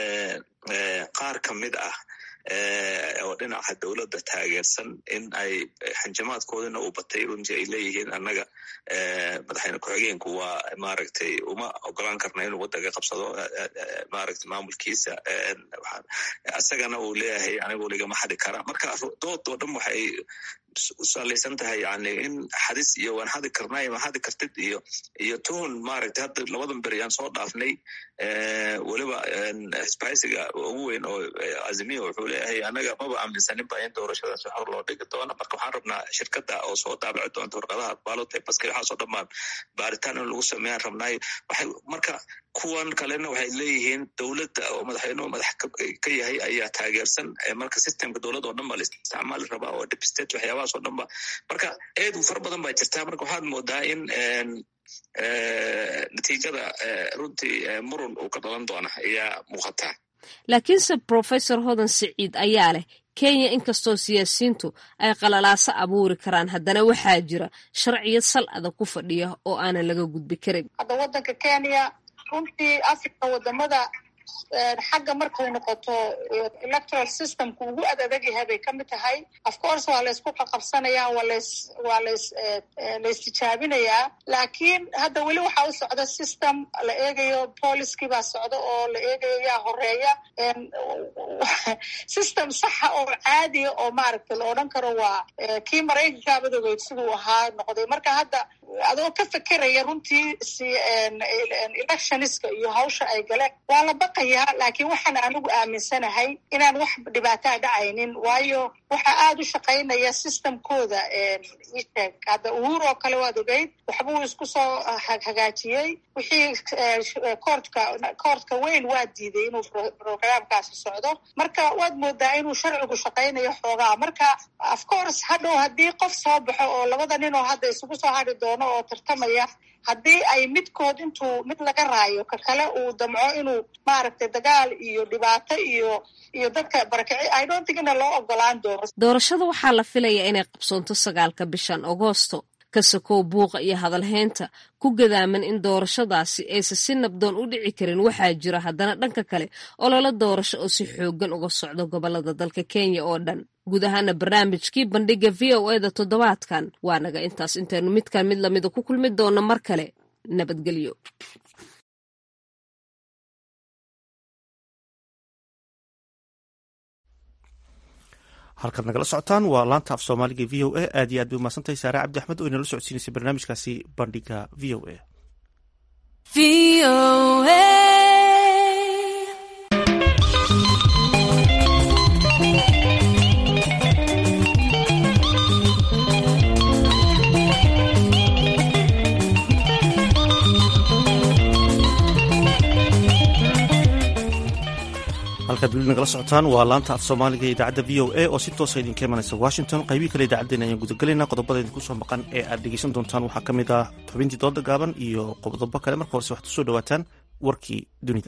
qaar ka mid ah oo dhinaca dowladda taageersan in ay xanjamaadkoodina uu batay runtii ay leeyihiin annaga madaxweyne ku-xigeenku waa maaragtay uma ogolaan karna inuu waddanka qabsado maaragtay maamulkiisa isagana uu leeyahay anigu ligama xadi kara marka dood oo dhan waxay u salaysan tahay yani in xadis iyo waan xadi karnay ma xadi kartid iyo iyo tuhun maaragtay hadda labadan beri aan soo dhaafnay weliba xisbahaysiga ugu weyn oo azimiya wuxuu leeyahay anaga maba aaminsanin ba in doorashadaas xor loo dhigi doono marka waxaan rabnaa shirkada oo soo daabici doonta warqadaha baalota baska waxaasoo dhammaan baaritaan in lagu sameeyaan rabnaayo waxay marka kuwan kalena waxay leeyihiin dowladda oo madaxweynuhu madax ka yahay ayaa taageersan marka systemka dowladda oo dhan ba la isticmaali rabaa oo dipstate waxyaabahaas oo dhan ba marka eed fara badan baa jirtaa marka waxaad moodaa in natiijada runtii murun uu ka dhalan doona ayaa muuqataa laakiinse professor hodan siciid ayaa leh kenya inkastoo siyaasiyiintu ay qalalaaso abuuri karaan haddana waxaa jira sharciyad sal adag ku fadhiya oo aanan laga gudbi karin hadda waddanka kenya runtii africa wadamada xagga markay noqoto electoral systemku ugu ad adag yahay bay kamid tahay of course waa laysku qaqabsanaya waa lays waa lays laystijaabinayaa laakiin hadda weli waxaa u socda system la eegayo polickii baa socda oo la eegayo yaa horeeya system saxa oo caadiya oo maaragtay la odhan karo waa kii maraykanka madoogeyd siduu ahaa noqday marka hadda adoo ka fekeraya runtii si electioniska iyo hawsha ay galeen waa la baqi baqayaa laakiin waxaan anigu aaminsanahay inaan wax dhibaataa dhacaynin waayo waxaa aada u shaqaynaya systemkooda isheeg hadda uhuur oo kale waad ogeyd waxbuu isku soo hagaajiyey wixii koortka koortka weyn waa diiday inuu programkaasi socdo marka waad moodaa inuu sharcigu shaqaynayo xoogaa marka of course hadhow haddii qof soo baxo oo labada nin oo hadda isugu soo hadri doono oo tartamaya haddii ay midkood intuu mid laga raayo ka kale uu damco inuu maaragtay dagaal iyo dhibaato iyo iyo dadka barakaci i don't think ina loo ogolaan doono doorashada waxaa la filayaa inay qabsoonto sagaalka bishan agoosto ka sokow buuqa iyo hadalhaynta ku gadaaman in doorashadaasi aysan si nabdoon u dhici karin waxaa jira haddana dhanka kale ololo doorasho oo si xoogan uga socdo gobolada dalka kenya oo dhan guud ahaana barnaamijkii bandhiga v o eda toddobaadkan waa naga intaas intaynu midkan mid lamida ku kulmi doonno mar kale nabadgelyo halkaad nagala socotaan waa laanta af soomaaliga v o a aad iyo aad bay umahadsantahay saare cabdi axmed oo inala socodsiinaysay barnaamijkaasi bandhiga v o a halkaad weli nagala socotaan waa laanta af soomaaliga ee idaacadda v o a oo si toosa idinka imanaysa washington qaybihii kale idaacaddeen ayaan gudagelaynaa qodobada idinku soo maqan ee aad dhegeysan doontaan waxaa ka mid ah xubintii dooda gaaban iyo qodobo kale marka horese waxaad kusoo dhawaataan warkii dunida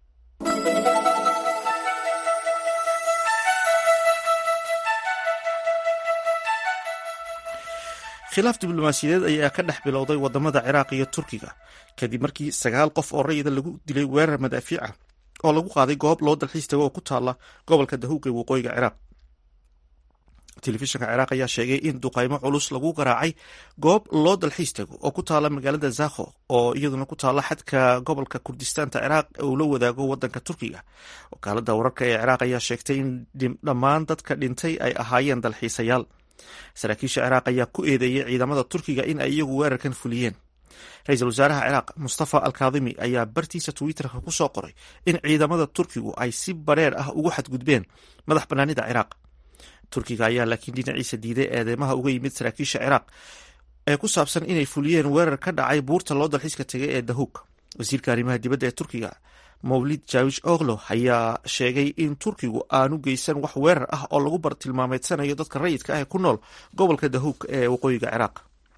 khilaaf diblomaasiyadeed ayaa ka dhex bilowday wadamada ciraaq iyo turkiga kadib markii sagaal qof oo rayida lagu dilay weerar madaafiic ah oo lagu qaaday goob loo dalxiis tago oo ku taala gobolka dahuuq ee waqooyiga ciraaq telefishinka ciraaq ayaa sheegay in duqaymo culus lagu garaacay goob loo dalxiis tago oo ku taala magaalada zakho oo iyaduna ku taala xadka gobolka kurdistaanta ciraaq uu la wadaago wadanka turkiga wakaalada wararka ee ciraaq ayaa sheegtay in dhammaan dadka dhintay ay ahaayeen dalxiisayaal saraakiisha ciraaq ayaa ku eedeeyey ciidamada turkiga in ay iyagu weerarkan fuliyeen ra-iisul wasaaraha ciraaq mustafa alkaadimi ayaa bartiisa twitterka ku soo qoray in ciidamada turkigu ay si bareer ah ugu xadgudbeen madax banaanida ciraaq turkiga ayaa laakiin dhinaciisa diiday eedeymaha uga yimid saraakiisha ciraaq ee ku saabsan inay fuliyeen weerar ka dhacay buurta loo dalxiiska tegay ee dahuug wasiirka arrimaha dibadda ee turkiga mawlid jawish oglo ayaa sheegay in turkigu aanu geysan wax weerar ah oo lagu bartilmaameedsanayo dadka rayidka ah ee ku nool gobolka dahuug ee waqooyiga ciraaq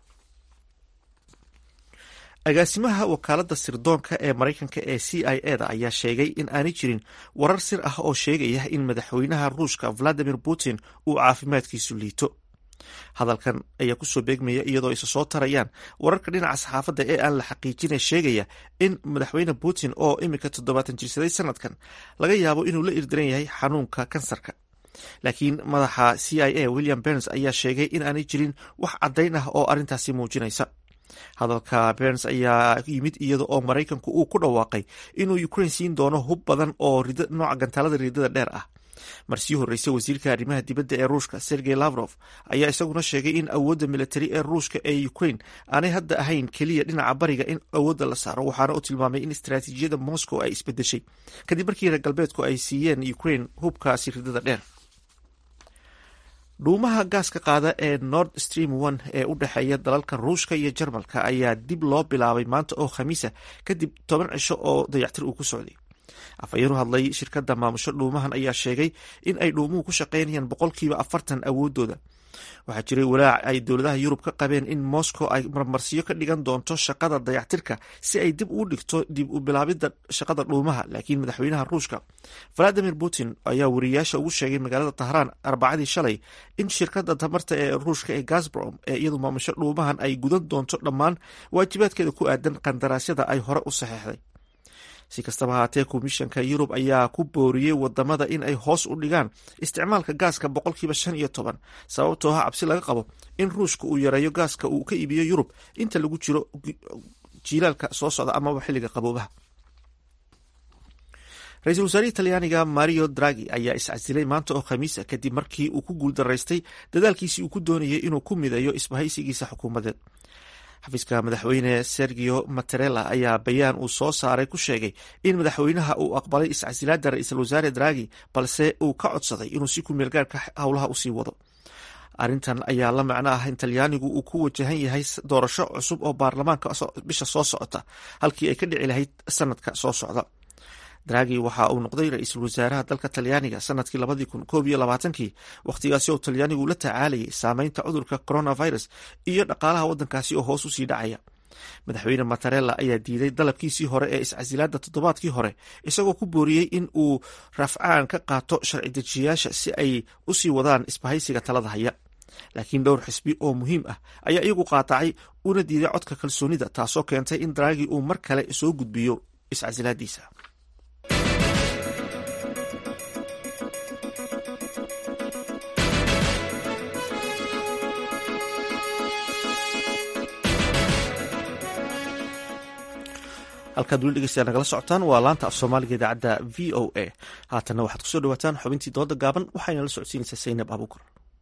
agaasimaha wakaalada sirdoonka ee maraykanka ee c i e da ayaa sheegay in aanay jirin warar sir ah oo sheegaya in madaxweynaha ruushka valadimir putin uu caafimaadkiisu liito hadalkan ayaa kusoo beegmaya iyadoo isa soo tarayaan wararka dhinaca saxaafadda ee aan la xaqiijina sheegaya in madaxweyne putin oo iminka toddobaatan jirsaday sanadkan laga yaabo inuu la irdiran yahay xanuunka kansarka laakiin madaxa c i a william berns ayaa sheegay in aanay jirin wax caddayn ah oo arrintaasi muujinaysa hadalka berns ayaa yimid iyada oo maraykanku uu ku dhawaaqay inuu ukraine siin doono hub badan oo nooca gantaalada riidada dheer ah marsii horreysay wasiirka arrimaha dibadda ee ruushka sergey lavrof ayaa isaguna sheegay in awoodda militari ee ruushka ee ukraine aanay hadda ahayn keliya dhinaca bariga in awoodda la saaro waxaana u tilmaamay in istaraatiijiyada moscow ay isbedeshay kadib markii reer galbeedku ay siiyeen ukraine hubkaasi ridada dheer dhuumaha gaaska qaada ee nord stream one ee u dhexeeya dalalka ruushka iyo jarmalka ayaa dib loo bilaabay maanta oo khamiisa kadib toban cisho oo dayactir uu ku socday afhayeenu hadlay shirkadda maamusho dhuumahan ayaa sheegay in ay dhuumuhu ku shaqaynayaan boqolkiiba afartan awoodooda waxaa jiray walaac ay dowladaha yurub ka qabeen in moscow ay marmarsiyo ka dhigan doonto shaqada dayactirka si ay dib ugu dhigto dib u bilaabidda shaqada dhuumaha laakiin madaxweynaha ruushka valadimir putin ayaa wariyayaasha ugu sheegay magaalada tahraan arbacadii shalay in shirkadda tamarta ee ruushka ee gasbrom ee iyadu maamusho dhuumahan ay gudan doonto dhammaan waajibaadkeeda ku aadan qandaraasyada ay hore u saxeexday si kastaba haatee komishanka yurub ayaa ku booriyey wadamada in ay hoos u dhigaan isticmaalka gaaska boqolkiiba shan iyo toban sababtoo ah cabsi laga qabo in ruushka uu yareeyo gaaska uu ka iibiyo yurub inta lagu jiro jiilaalka soo socda amaba xilliga qaboobaha ra-iisul wasaarihii talyaaniga mario dragi ayaa iscasilay maanta oo khamiisa kadib markii uu ku guuldaraystay dadaalkiisii uu ku doonayay inuu ku mideeyo isbahaysigiisa xukuumadeed xafiiska madaxweyne sergio matarela ayaa bayaan uu soo saaray ku sheegay in madaxweynaha uu aqbalay iscasilaada ra-iisul wasaare dragi balse uu ka codsaday inuu si ku meelgaarka howlaha usii wado arrintan ayaa la macno ah in talyaanigu uu ku wajahan yahay doorasho cusub oo baarlamaanka bisha soo socota halkii ay ka dhici lahayd sanadka soo socda dragi waxa uu noqday ra-iisul wasaaraha dalka talyaaniga sanadkii labadii kun koob iyo labaatankii wakhtigaasi oo talyaanigu la tacaalayay saameynta cudurka coronavirus iyo dhaqaalaha waddankaasi oo hoos usii dhacaya madaxweyne matarella ayaa diiday dalabkiisii hore ee iscasilaada toddobaadkii hore isagoo ku booriyey in uu rafcaan ka qaato sharci dejiyayaasha si ay usii wadaan isbahaysiga talada haya laakiin dhowr xisbi oo muhiim ah ayaa iyagu qaatacay una diiday codka kalsoonida taasoo keentay in dragi uu mar kale soo gudbiyo iscasilaadiisa halkaad weli dhegeystayaa nagala socotaan waa laanta af soomaaliga idaacadda v o a haatanna waxaad kusoo dhawaataan xubintii dooda gaaban waxayna la socodsiinaysaa saynab abuukar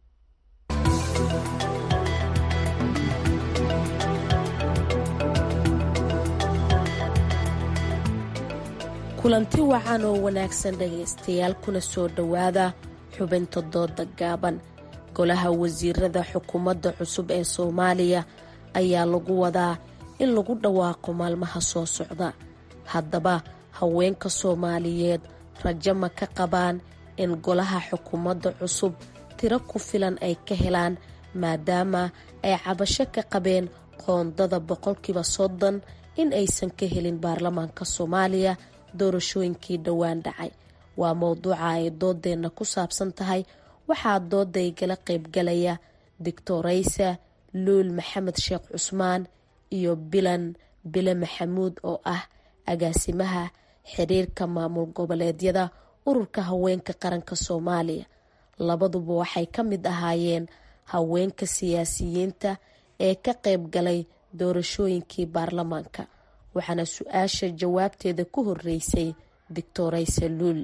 kulanti wacan oo wanaagsan dhegaystayaal kuna soo dhowaada xubinta dooda gaaban golaha wasiirada xukuumadda cusub ee soomaaliya ayaa lagu wadaa in lagu dhawaaqo maalmaha soo socda haddaba haweenka soomaaliyeed rajo ma ka qabaan in golaha xukuumadda cusub tiro ku filan ay ka helaan maadaama ay cabasho ka qabeen qoondada boqolkiiba soddon in aysan ka helin baarlamaanka soomaaliya doorashooyinkii dhowaan dhacay waa mowduuca ay doodeenna ku saabsan tahay waxaa doodaygala qaybgalaya doctoraysa luul maxamed sheekh cusmaan iyo bilan bile maxamuud oo ah agaasimaha xiriirka maamul goboleedyada ururka haweenka qaranka soomaaliya labaduba waxay ka mid ahaayeen haweenka siyaasiyiinta ee ka qayb galay doorashooyinkii baarlamaanka waxaana su-aasha jawaabteeda ku horeysay doctoraysa luul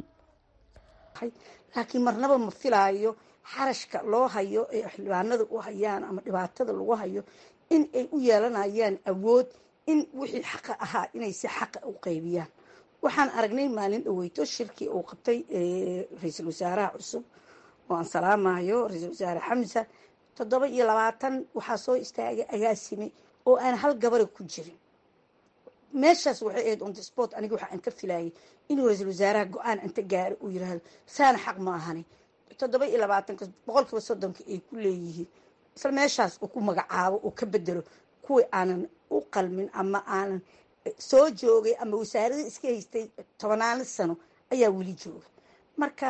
laakiin marnaba ma filaayo xarashka loo hayo ee xildhibaanada u hayaan ama dhibaatada lagu hayo in ay u yeelanayaan awood in wixii xaqa ahaa inay si xaqa u qaybiyaan waxaan aragnay maalin dhaweyto shirkii uu qabtay ra-iisul wasaaraha cusub oo aan salaamayo ra-iisul wasaare xamsa toddoba iyo labaatan waxaa soo istaagay agaasime oo aan hal gabara ku jirin meeshaas waxay ahayd on the sport aniga waxa aan ka filayay inuu ra-iisul wasaaraha go-aan inta gaaro uu yiraahdo saana xaq ma ahani toddoba iyo labaatanka boqolkiiba soddonka ay ku leeyihiin isla meeshaas uu ku magacaabo uu ka bedelo kuwii aanan u qalmin ama aanan soo joogay ama wasaarada iska haystay tobanaano sano ayaa weli jooga marka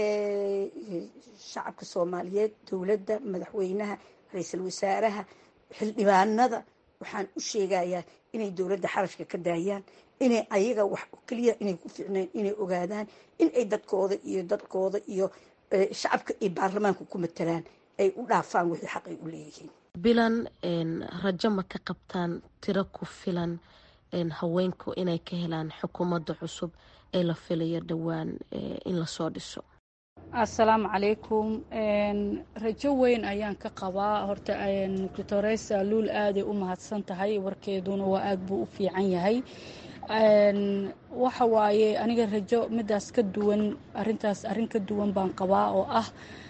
shacabka soomaaliyeed dowladda madaxweynaha ra-iisul wasaaraha xildhibaanada waxaan u sheegayaa inay dowladda xarashka ka daayaan inay ayaga wax keliya inay ku ficneen inay ogaadaan in ay dadkooda iyo dadkooda iyo shacabka ay baarlamaanka ku matalaan ay u dhaafaan wixii xaq ay u leeyihiin bilan rajo ma ka qabtaan tiro ku filan haweenku inay ka helaan xukuumadda cusub ee la filayo dhowaan in lasoo dhiso assalaamu calaykum rajo weyn ayaan ka qabaa horta doctoresa luul aaday u mahadsan tahay warkeeduna waa aad buu u fiican yahay waxa waaye aniga rajo midaas ka duwan arintaas arrin ka duwan baan qabaa oo ah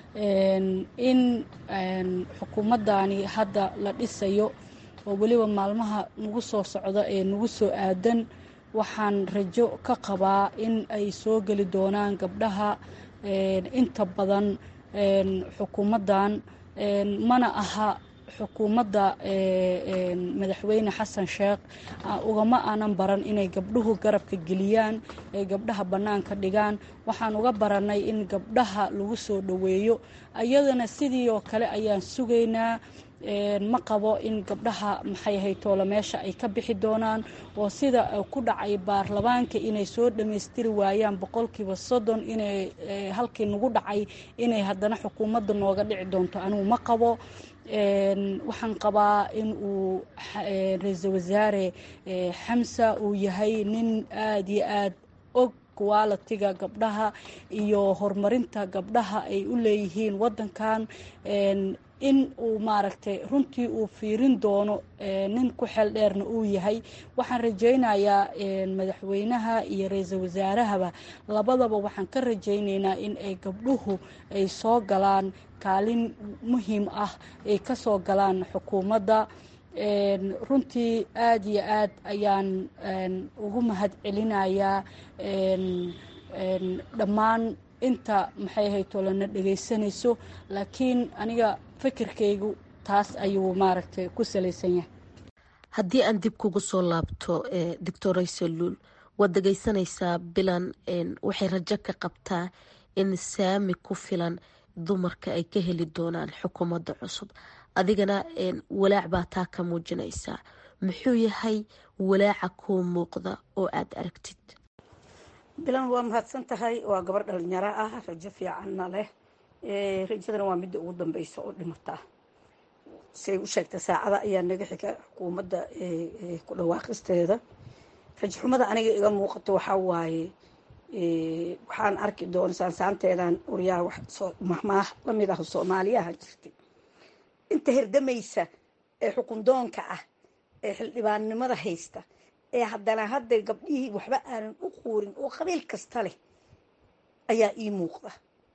in xukuumaddani hadda la dhisayo oo weliba maalmaha nagu soo socda ee nagu soo aadan waxaan rajo ka qabaa in ay soo geli doonaan gabdhaha inta badan xukuumaddan mana aha xukuumadda madaxweyne xasan sheekh ugama aanan baran inay gabdhuhu garabka geliyaan ay gabdhaha bannaanka dhigaan waxaan uga baranay in gabdhaha lagu soo dhoweeyo iyadana sidii oo kale ayaan sugaynaa ma qabo in gabdhaha maxay haytoole meesha ay ka bixi doonaan oo sida ku dhacay baarlamaanka inay soo dhammaystiri waayaan boqolkiiba soddon inay halkii nagu dhacay inay haddana xukuumadda nooga dhici doonto anigu ma qabo waxaan qabaa in uu ra-iisul wasaare xamsa uu yahay nin aada iyo aad og qualitiga gabdhaha iyo horumarinta gabdhaha ay u leeyihiin wadankan in uu maaragtay runtii uu fiirin doono nin ku xeel dheerna uu yahay waxaan rajaynayaa madaxweynaha iyo ra-iisul wasaarahaba labadaba waxaan ka rajaynaynaa in ay gabdhuhu ay soo galaan kaalin muhiim ah ay ka soo galaan xukuumadda runtii aada iyo aad ayaan ugu mahad celinayaa dhammaan inta maxay haytolana dhegaysanayso laakiin aniga fikirkaygu taas ayuu maaragtay ku salaysan yahay haddii aan dib kugu soo laabto doctor aysaluul waad dhegaysanaysaa bilan waxay rajo ka qabtaa in saami ku filan dumarka ay ka heli doonaan xukuumadda cusub adigana walaac baa taa ka muujinaysaa muxuu yahay walaaca kuu muuqda oo aada aragtid bilan waa mahadsan tahay waa gabar dhalinyaro ah rajo fiicanna leh rajadana waa midda ugu dambeysa oo dhimataa siay u sheegtay saacada ayaa naga xiga xukuumadda ku dhawaaqisteeda rajo xumada aniga iga muuqato waxaa waaye waxaan arki doona saansaanteedan uryaha mahmaah lamid ah soomaaliyaha jirtay inta herdamaysa ee xukundoonka ah ee xildhibaannimada haysta ee haddana hadda gabdhihii waxba aanan u quurin oo qabiil kasta leh ayaa ii muuqda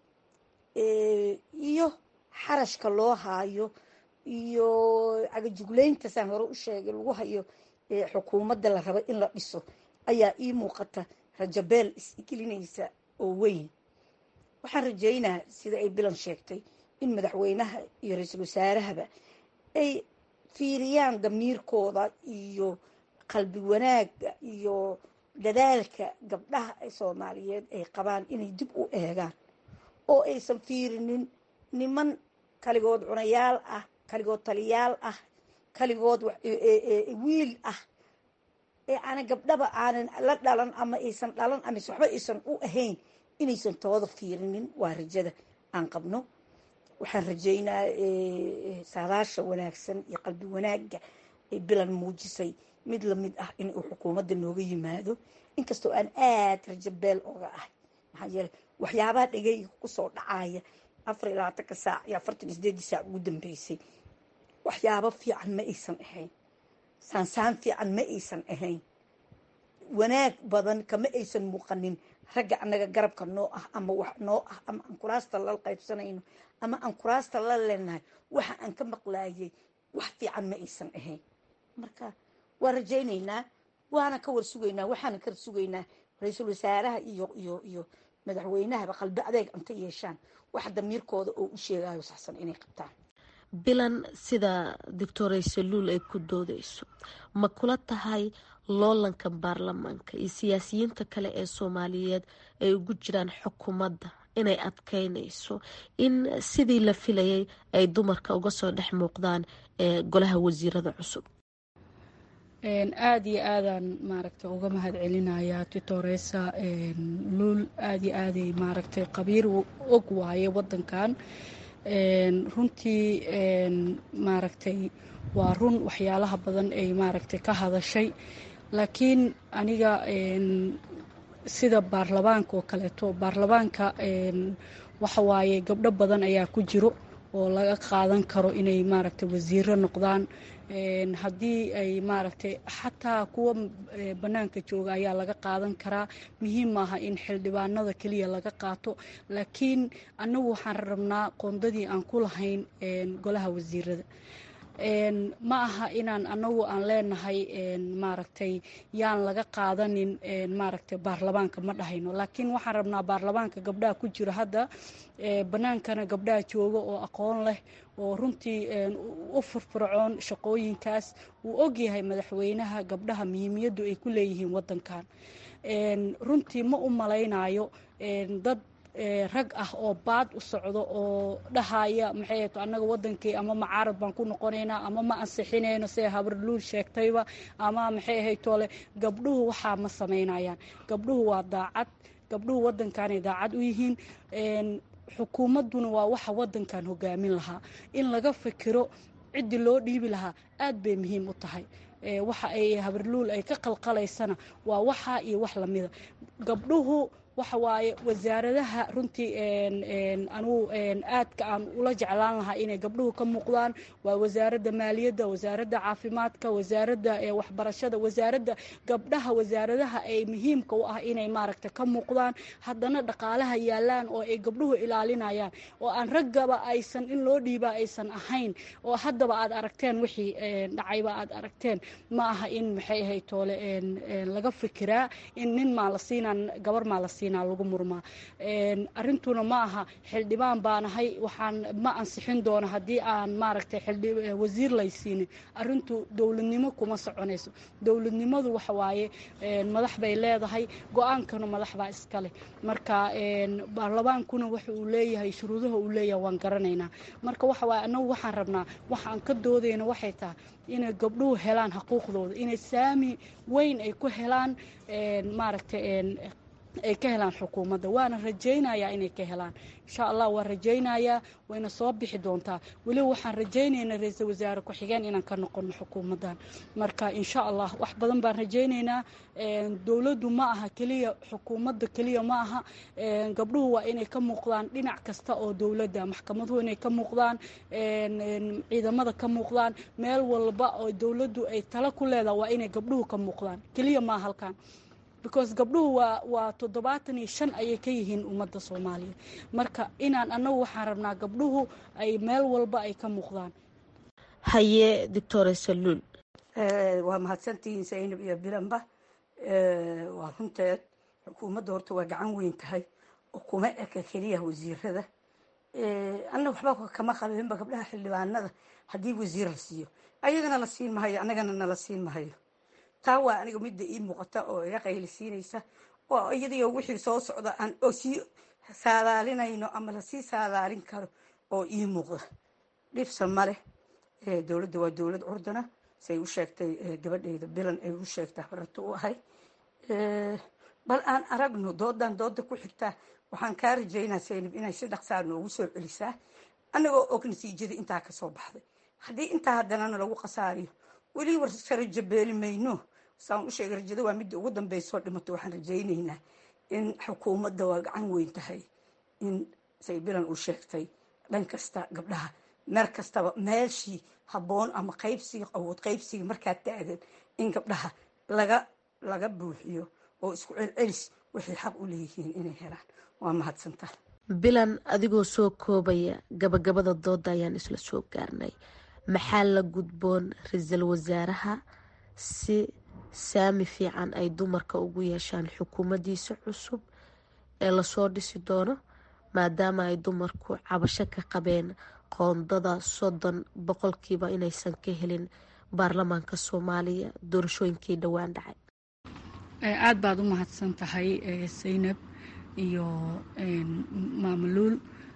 iyo xarashka loo haayo iyo cagajugleynta saan hore u sheegay lagu hayo xukuumadda la rabo in la dhiso ayaa ii muuqata rajabeel isgelinaysa oo weyn waxaan rajeynaa sida ay bilan sheegtay in madaxweynaha iyo ra-iisul wasaarahaba ay fiiriyaan damiirkooda iyo qalbi wanaagga iyo dadaalka gabdhaha soomaaliyeed ay qabaan inay dib u eegaan oo aysan fiirinin niman kaligood cunayaal ah kaligood taliyaal ah kaligood wiil ah ee aanan gabdhaba aanan la dhalan ama aysan dhalan ama waxba aysan u ahayn inaysan tooda fiirinin waa rajada aan qabno waxaan rajeynaa saadaasha wanaagsan iyo qalbi wanaagga ay bilan muujisay mid lamid ah in uu xukuumadda nooga yimaado inkastoo aan aada rajabeel oga ahay maxaa yeele waxyaabaha dhegeyga kusoo dhacaya afar iyo labaatanka saac iyo afartan iyo sideedii saac ugu dambeysay waxyaabo fiican ma aysan ahayn saansaan fiican ma aysan ahayn wanaag badan kama aysan muuqanin ragga annaga garabka noo ah ama wax noo ah ama aan kuraasta la qaybsanayno ama aan kuraasta la leenahay waxa aan ka maqlaayay wax fiican ma aysan ahayn marka waa rajaynaynaa waana ka war sugaynaa waxaana ka sugaynaa ra-iisul wasaaraha iyo iyo iyo madaxweynahaba qalbi adeeg anta yeeshaan wax damiirkooda oo u sheegayo saxsan inay qabtaan bilan sida doctor aysaluul ay ku doodeyso ma kula tahay loolanka baarlamaanka iyo siyaasiyiinta kale ee soomaaliyeed ay ugu jiraan xukuumadda inay adkeynayso in sidii la filayay ay dumarka uga soo dhex muuqdaan ee golaha wasiirada cusub aada iyo aadaan maaragtay uga mahad celinayaa titoresa luul aada iyo aaday maaragtay qabiir og waaye wadankan runtii maaragtay waa run waxyaalaha badan ay maaragtay ka hadashay laakiin aniga sida baarlamaanka oo kaleeto baarlamaanka waxa waaye gabdho badan ayaa ku jiro oo laga qaadan karo inay maaragtay wasiiro noqdaan haddii ay maaragtay xataa kuwa bannaanka jooga ayaa laga qaadan karaa muhiim maaha in xildhibaanada keliya laga qaato laakiin annagu waxaan rabnaa qoondadii aan ku lahayn golaha wasiirada ma aha inaan anagu aan leenahay maaragtay yaan laga qaadanin maaragtay baarlamaanka ma dhahayno laakiin waxaan rabnaa baarlamaanka gabdhaha ku jiro hadda bannaankana gabdhaha jooga oo aqoon leh oo runtii u firfircoon shaqooyinkaas wuu ogyahay madaxweynaha gabdhaha muhiimiyaddu ay ku leeyihiin wadankan runtii ma u malaynayo dad rag ah oo baad u socdo oo dhahaya maxay to annaga wadankii ama macaarad baan ku noqonaynaa ama ma ansixinayno see habarluul sheegtayba ama maxay ahaytoole gabdhuhu waxaa ma samaynayaan gabdhuhu waa daacad gabdhuhu wadankaanay daacad u yihiin xukuumadduna waa waxa wadankan hogaamin lahaa in laga fikiro ciddii loo dhiibi lahaa aad bay muhiim u tahay waxa ay habarluul ay ka qalqalaysana waa waxaa iyo wax lamida gabdhuhu waxa waaye wasaaradaha runtii anugu aadka aan ula jeclaan lahaa inay gabdhuhu ka muuqdaan waa wasaaradda maaliyadda wasaaradda caafimaadka wasaaradda waxbarashada wasaaradda gabdhaha wasaaradaha ay muhiimka u ah inay maaragta ka muuqdaan haddana dhaqaalaha yaalaan oo ay gabdhuhu ilaalinayaan oo aan raggaba aysan in loo dhiibaa aysan ahayn oo haddaba aad aragteen wixii dhacayba aad aragteen ma aha in maxay ahayd toole laga fikiraa in nin maa la siinaa gabar maa la siinaa lagu murmaa arrintuna ma aha xildhibaan baanahay waxaan ma ansixin doono haddii aan maaragtay wasiir laysiinin arrintu dowladnimo kuma soconayso dowladnimadu waxa waaye madax bay leedahay go-aankana madax baa iskale marka baarlamaankuna waxa uu leeyahay shuruudaha uu leeyahay waan garanaynaa marka waxa waaye annagu waxaan rabnaa waxaan ka doodayna waxay tahay inay gabdhuhu helaan xuquuqdooda inay saami weyn ay ku helaan maaragtay ay ka helaan xukuumadda waana rajaynayaa inay ka helaan insha allah waan rajaynayaa wayna soo bixi doontaa weliba waxaan rajaynaynaa ra-iisul wasaare ku-xigeen inaan ka noqono xukuumaddan marka insha allah wax badan baan rajaynaynaa dowladdu ma aha keliya xukuumadda keliya ma aha gabdhuhu waa inay ka muuqdaan dhinac kasta oo dowladda maxkamaduhu inay ka muuqdaan ciidamada ka muuqdaan meel walba oo dowladdu ay tala ku leedaha waa inay gabdhuhu ka muuqdaan keliya maa halkan because gabdhuhu waa waa toddobaatan iyo shan ayay ka yihiin ummadda soomaaliya marka inaan annagu waxaan rabnaa gabdhuhu ay meel walba ay ka muuqdaan haye doctora saluul waa mahadsantihiin saynab iyo bilanba waa runteed xukuumadda horta waa gacan weyn tahay oo kuma eka keliya wasiirada anna waxba kama qabeenba gabdhaha xildhibaanada haddii wasiir la siiyo ayagana la siin mahayo annagana nala siin mahayo taa waa aniga midda ii muuqata oo iga qaylisiinaysa oo iyadiyo wixii soo socda aan oo sii saadaalinayno ama lasii saadaalin karo oo ii muuqda dhibsa maleh dowladda waa dowlad curdana say u sheegtay gabadheyda bilan ay u sheegtay habarata u ahay bal aan aragno doodan dooda ku xigtaa waxaan kaa rajaynaa saynab inay si dhaqsaa noogu soo celisaa annagoo og natiijada intaa kasoo baxday haddii intaa haddanana lagu khasaariyo weli warka rajo beeli mayno saan u sheegay rajada waa midda ugu dambeysoo dhimato waxaan rajaynaynaa in xukuumadda waa gacan weyn tahay in say bilan uu sheegtay dhan kasta gabdhaha meel kastaba meeshii habboon ama qaybsiga awood qaybsiga markaa taagan in gabdhaha laga laga buuxiyo oo isku celcelis waxay xaq u leeyihiin inay helaan waa mahadsantaha bilan adigoo soo koobaya gabagabada dooda ayaan isla soo gaarnay maxaa la gudboon ra-iisul wasaaraha si saami fiican ay dumarka ugu yeeshaan xukuumaddiisa cusub ee lasoo dhisi doono maadaama ay dumarku cabasho ka qabeen qoondada soddon boqolkiiba inaysan ka helin baarlamaanka soomaaliya doorashooyinkii dhowaan dhacay aada baad u mahadsan tahay saynab iyo maamaluul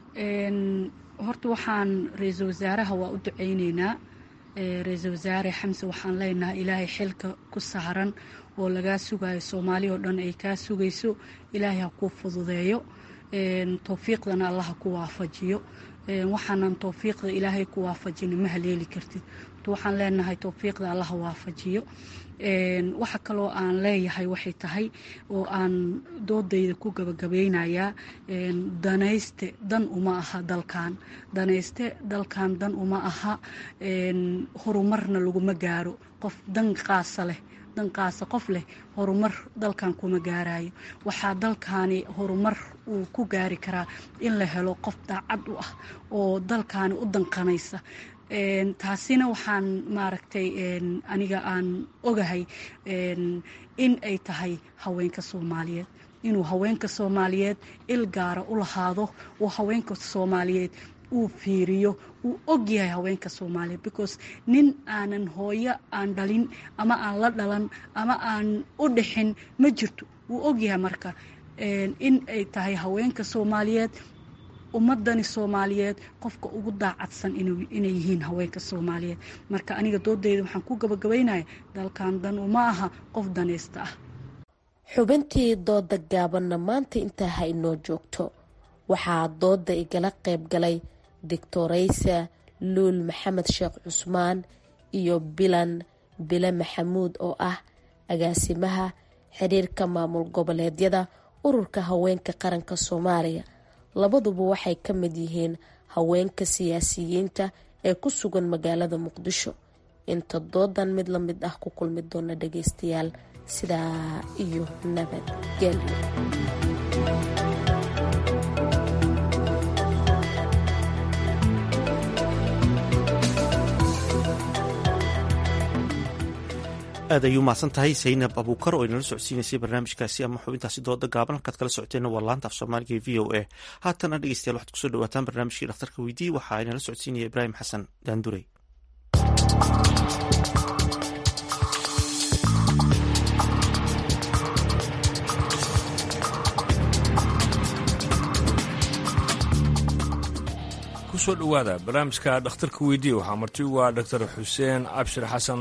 horta waxaan ra-iisul wasaaraha waa u duceyneynaa ra-iisul wasaare xamse waxaan leenahay ilaahay xilka ku saaran oo lagaa sugayo soomaali oo dhan ay kaa sugayso ilaahay ha kuu fududeeyo towfiiqdana allah ha ku waafajiyo waxaanan towfiiqda ilaahay ku waafajina ma haleeli kartid waxaan leenahay towfiiqda allah ha waafajiyo waxa kaloo aan leeyahay waxay tahay oo aan doodayda ku gabagabeynayaa danayste dan uma aha dalkan danayste dalkan dan uma aha horumarna laguma gaaro qof dan qaasa leh danqaasa qof leh horumar dalkan kuma gaarayo waxaa dalkaani horumar uu ku gaari karaa in la helo qof daacad u ah oo dalkaani u danqanaysa taasina waxaan maaragtay aniga aan ogahay in ay tahay haweenka soomaaliyeed inuu haweenka soomaaliyeed il gaara u lahaado oo haweenka soomaaliyeed uu fiiriyo uu og yahay haweenka soomaaliyeed because nin aanan hooyo aan dhalin ama aan la dhalan ama aan u dhixin ma jirto wuu og yahay marka in ay tahay haweenka soomaaliyeed ummadani soomaaliyeed qofka ugu daacadsan inay yihiin haweenka soomaaliyeed marka aniga doodeyda waxaan ku gabagabaynaya dalkan dan uma aha qof danaysta ah xubintii dooda gaabanna maanta intaa ha inoo joogto waxaa dooda igala qayb galay doctoraysa luul maxamed sheekh cusmaan iyo bilan bile maxamuud oo ah agaasimaha xiriirka maamul goboleedyada ururka haweenka qaranka soomaaliya labaduba waxay ka mid yihiin haweenka siyaasiyiinta ee ku sugan magaalada muqdisho inta doodan mid la mid ah ku kulmi doona dhageystayaal sidaa iyo nabadgelyo aad ayuu mahadsan tahay saynab abuukar oo inala socodsiinaysay barnaamijkaasi ama xubintaasi dooda gaaban halkaad kala socoteenna waa laanta af soomaaliga e v o a haatana dhegeystayaal waxaad kusoo dhawaataan barnaamijkii dhakhtarka weydii waxaa inala socodsiinaya ibraahim xasan daandurey kusoo dhowaada barnaamijka dhakhtarka weydiiya waxaa marti ugu ah doctor xuseen cabshir xasan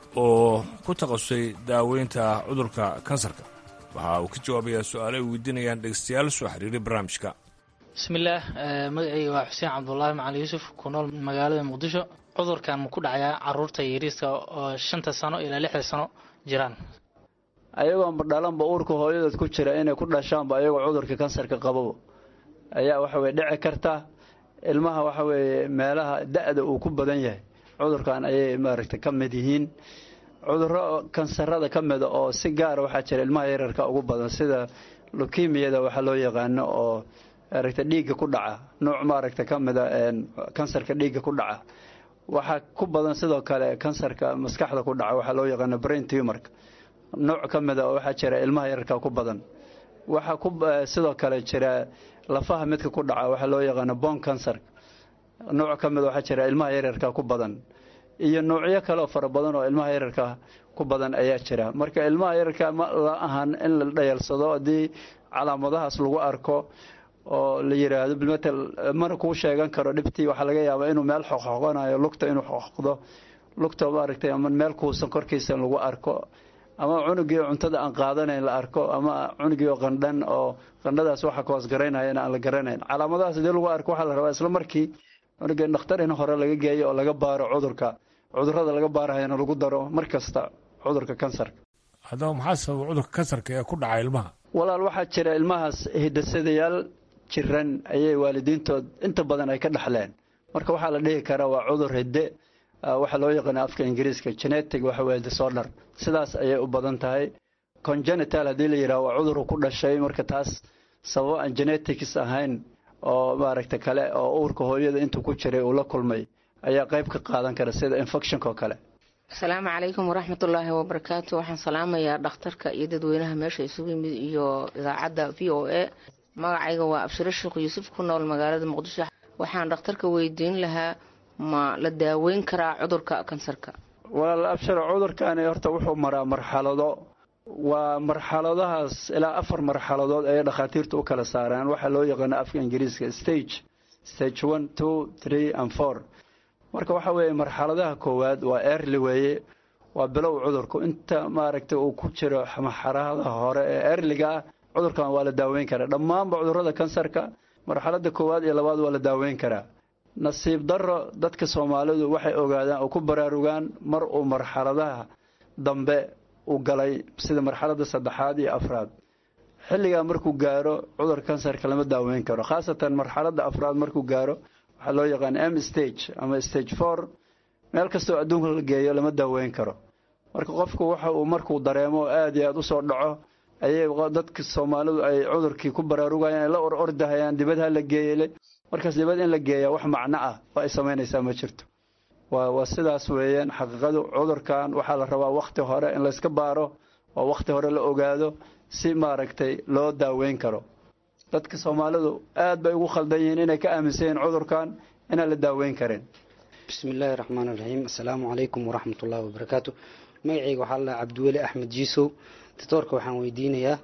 oo ku takhasusay daaweynta cudurka kansarka waxa uu ka jawaabayaa su-aalo ay weydiinayaan dhegeystayaal soo xiriiray barnaamijka bismillaah magacayga waa xuseen cabdulaahi macali yuusuf ku nool magaalada muqdisho cudurkan ma ku dhacayaa caruurta yariiska oo shanta sano ilaa lixda sano jiraan ayagoonba dhalanba uurka hooyadood ku jira inay ku dhashaanba ayagoo cudurka kansarka qababo ayaa waxa weye dhici karta ilmaha waxa weeye meelaha da-da uu ku badan yahay cudurkan ayay maaragtay ka mid yihiin cuduro kansarada ka mida oo si gaara waxaa jira ilmaha yararka ugu badan sida lukimiyada waxaa loo yaqaano oo maaragtay dhiigga ku dhaca nuuc maaragta ka mida kansarka dhiigga ku dhaca waxaa ku badan sidoo kale kansarka maskaxda ku dhaca waxaa loo yaqaano brain tumorka nooc ka mida oo waxaa jira ilmaha yararka ku badan waxaa ku sidoo kale jira lafaha midka ku dhaca waxaa loo yaqaano bon kansarka nooc ka mida waxaa jira ilmaha yaryarka ku badan iyo noocyo kaleoo fara badan oo ilmaha yararka ku badan ayaa jira marka ilmaha yararka ma la ahan in la dhayalsado haddii calaamadahaas lagu arko oo la yiraahdo bilmatel mana kuu sheegan karo dhibtii waxaa laga yaabaa inuu meel xoqxoqanayo lugta inuu xoqdo lugta maaragtay ama meel kuusan korkiisa lagu arko ama cunugii cuntada aan qaadanayn la arko ama cunugii oo qandhan oo qandhadaas waxa koos garaynayana aan la garanayn calaamadahaas hadii lagu arko waxaa la rabaa isla markii cunuga dhakhtar in hore laga geeyo oo laga baaro cudurka cudurada laga baarahayana lagu daro mar kasta cudurka kansarka haddaba maxaa sababa cudurka kansarka ee ku dhaca ilmaha walaal waxaa jira ilmahaas hidasadayaal jiran ayay waalidiintood inta badan ay ka dhaxleen marka waxaa la dhihi karaa waa cudur hidde waxaa loo yaqaana afka ingiriiska genetic waxa weye disorder sidaas ayay u badan tahay congenital haddii la yidhaha waa cuduru ku dhashay marka taas sababo aan genetics ahayn oo maaragta kale oo uurka hooyada intuu ku jiray uu la kulmay ayaa qayb ka qaadan kara sida infectionka oo kale asalaamu calaykum waraxmatullaahi wabarakaatu waxaan salaamayaa dhakhtarka iyo dadweynaha meesha isugu yimid iyo idaacadda v o a magacayga waa abshiro sheekh yuusuf ku nool magaalada muqdisho waxaan dhakhtarka weydiin lahaa ma la daaweyn karaa cudurka kansarka walaal abshiro cudurkani horta wuxuu maraa marxalado waa marxaladahaas ilaa afar marxaladood ayay dhakhaatiirtu u kala saaraan waxaa loo yaqaano afka ingiriiska stage stage one two three and four marka waxa weeye marxaladaha koowaad waa early weeye waa bilow cudurku inta maaragtay uu ku jiro marxalada hore ee earliga ah cudurkan waa la daaweyn karaa dhammaanba cudurada kansarka marxalada koowaad iyo labaad waa la daaweyn karaa nasiib darro dadka soomaalidu waxay ogaadaan oo ku baraarugaan mar uu marxaladaha dambe u galay sida marxalada saddexaad iyo afraad xilligaa markuu gaaro cudurka kansarka lama daaweyn karo khaasatan marxalada afraad markuu gaaro waxaa loo yaqaan m stage ama stage four meel kastoo adduunka la geeyo lama daaweyn karo marka qofku waxa uu markuu dareemo aada iyo aada usoo dhaco ayay dadka soomaalidu ay cudurkii ku baraarugayaan ay la or ordahayaan dibadha la geeyele markaas dibad in la geeya wax macno ah oo ay samaynaysaa ma jirto waa waa sidaas weeyaan xaqiiqadu cudurkan waxaa la rabaa wakhti hore in layska baaro oo wakhti hore la ogaado si maaragtay loo daaweyn karo dadka soomaalidu aad bay ugu khaldan yihiin inay ka aaminsan yihiin cudurkan inaan la daaweyn karin bismillaahi raxmaan iraxiim assalaamu calaykum waraxmatullaahi wabarakaatu magacayga waxaa la cabdiweli axmed jiisow doctoorka waxaan weydiinayaa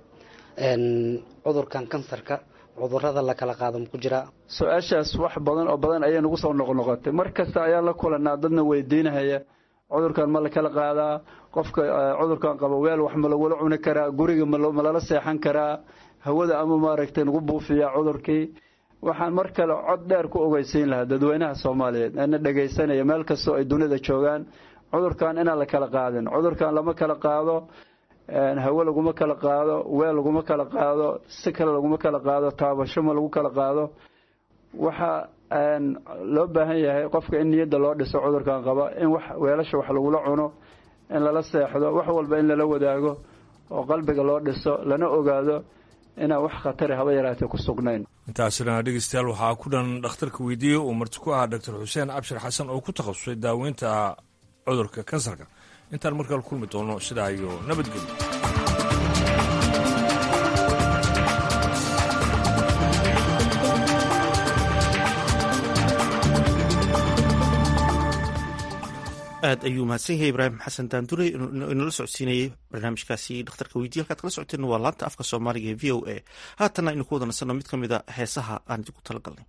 cudurkan kansarka cudurada la kala qaado maku jiraa su-aashaas wax badan oo badan ayay nagu soo noqnoqotay mar kasta ayaan la kulanaa dadna weydiinahaya cudurkan ma la kala qaadaa qofka cudurkan qabo weel wax ma lagula cuni karaa guriga ma lala seexan karaa hawada ama maaragtay nagu buufiyaa cudurkii waxaan mar kale cod dheer ku ogeysiin lahaa dadweynaha soomaaliyeed ana dhegaysanaya meel kastoo ay dunida joogaan cudurkan inaan la kala qaadin cudurkan lama kala qaado hawe laguma kala qaado weel laguma kala qaado si kale laguma kala qaado taabasho ma lagu kala qaado waxa loo baahan yahay qofka in niyadda loo dhiso cudurkan qaba in wax weelasha wax lagula cuno in lala seexdo wax walba in lala wadaago oo qalbiga loo dhiso lana ogaado inaan wax khatari haba yaraatee ku sugnayn intaasina dhegeystayaal waxaa ku dhan dhakhtarka weydiiyey uu marti ku ahaa doctor xuseen cabshir xasan oo ku takhasusay daaweynta cudurka kansarka intaan markale kulmi doono sidaa iyo nabadgelyo aad ayuu mahadsan yahay ibraahim xasan daandure inala socodsiinayay barnaamijkaasi dhakhtarka weydiye halkaad kala socoteen waa laanta afka soomaaliga ee v o a haatanna aynu ku wada nasanno mid ka mid a heesaha aan idinku tala galnay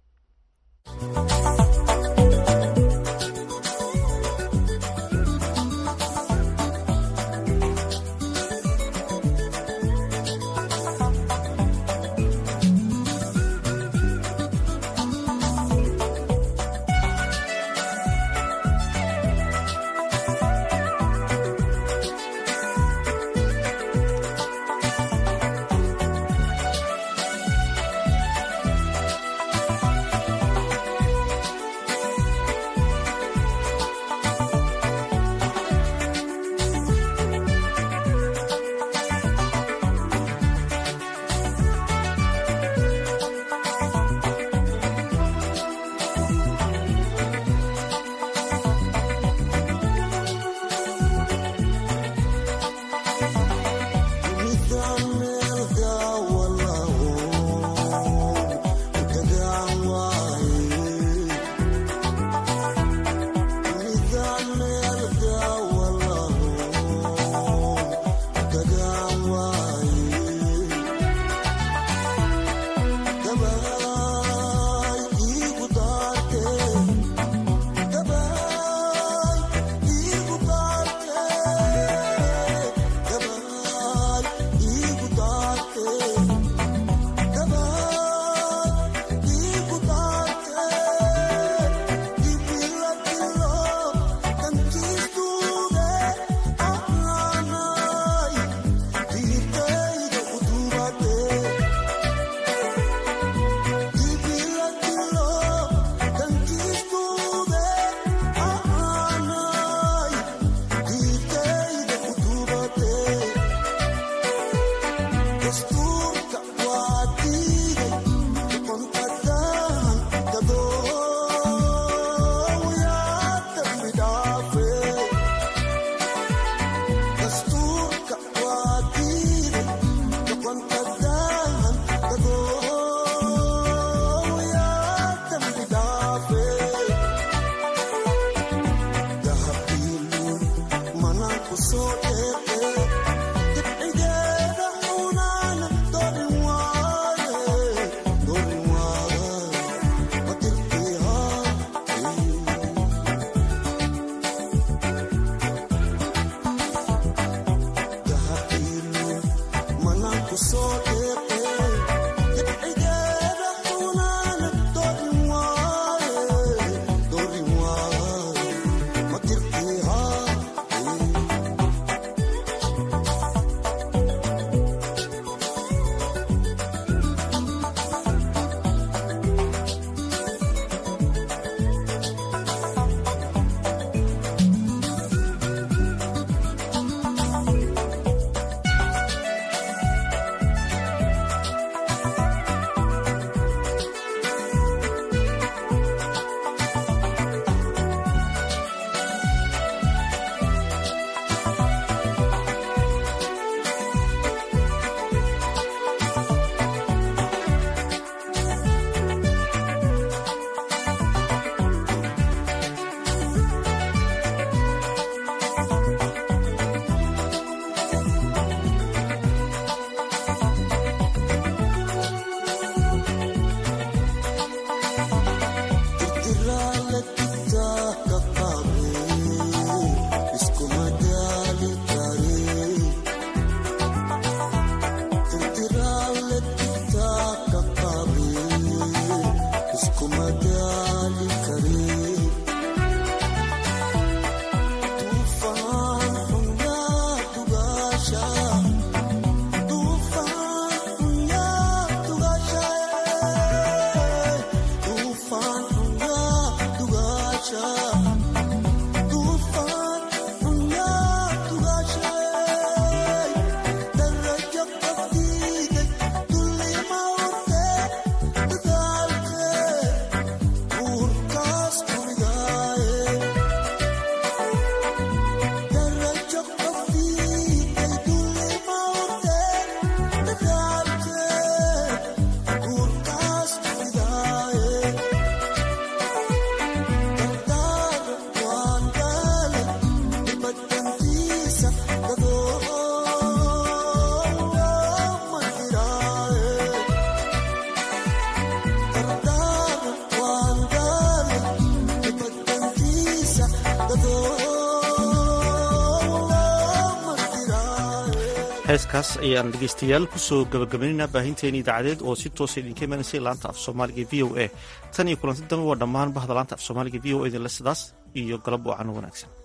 heeskaas ayaan dhegaystayaal kusoo gabagabaynaynaa baahinteeni idaacadeed oo si toosa idinka imanaysay laanta af soomaaliga v o a tan iyo kulanti dambe waa dhammaan bahda laanta af soomaaliga v o a idinle sidaas iyo galab wacan wanaagsan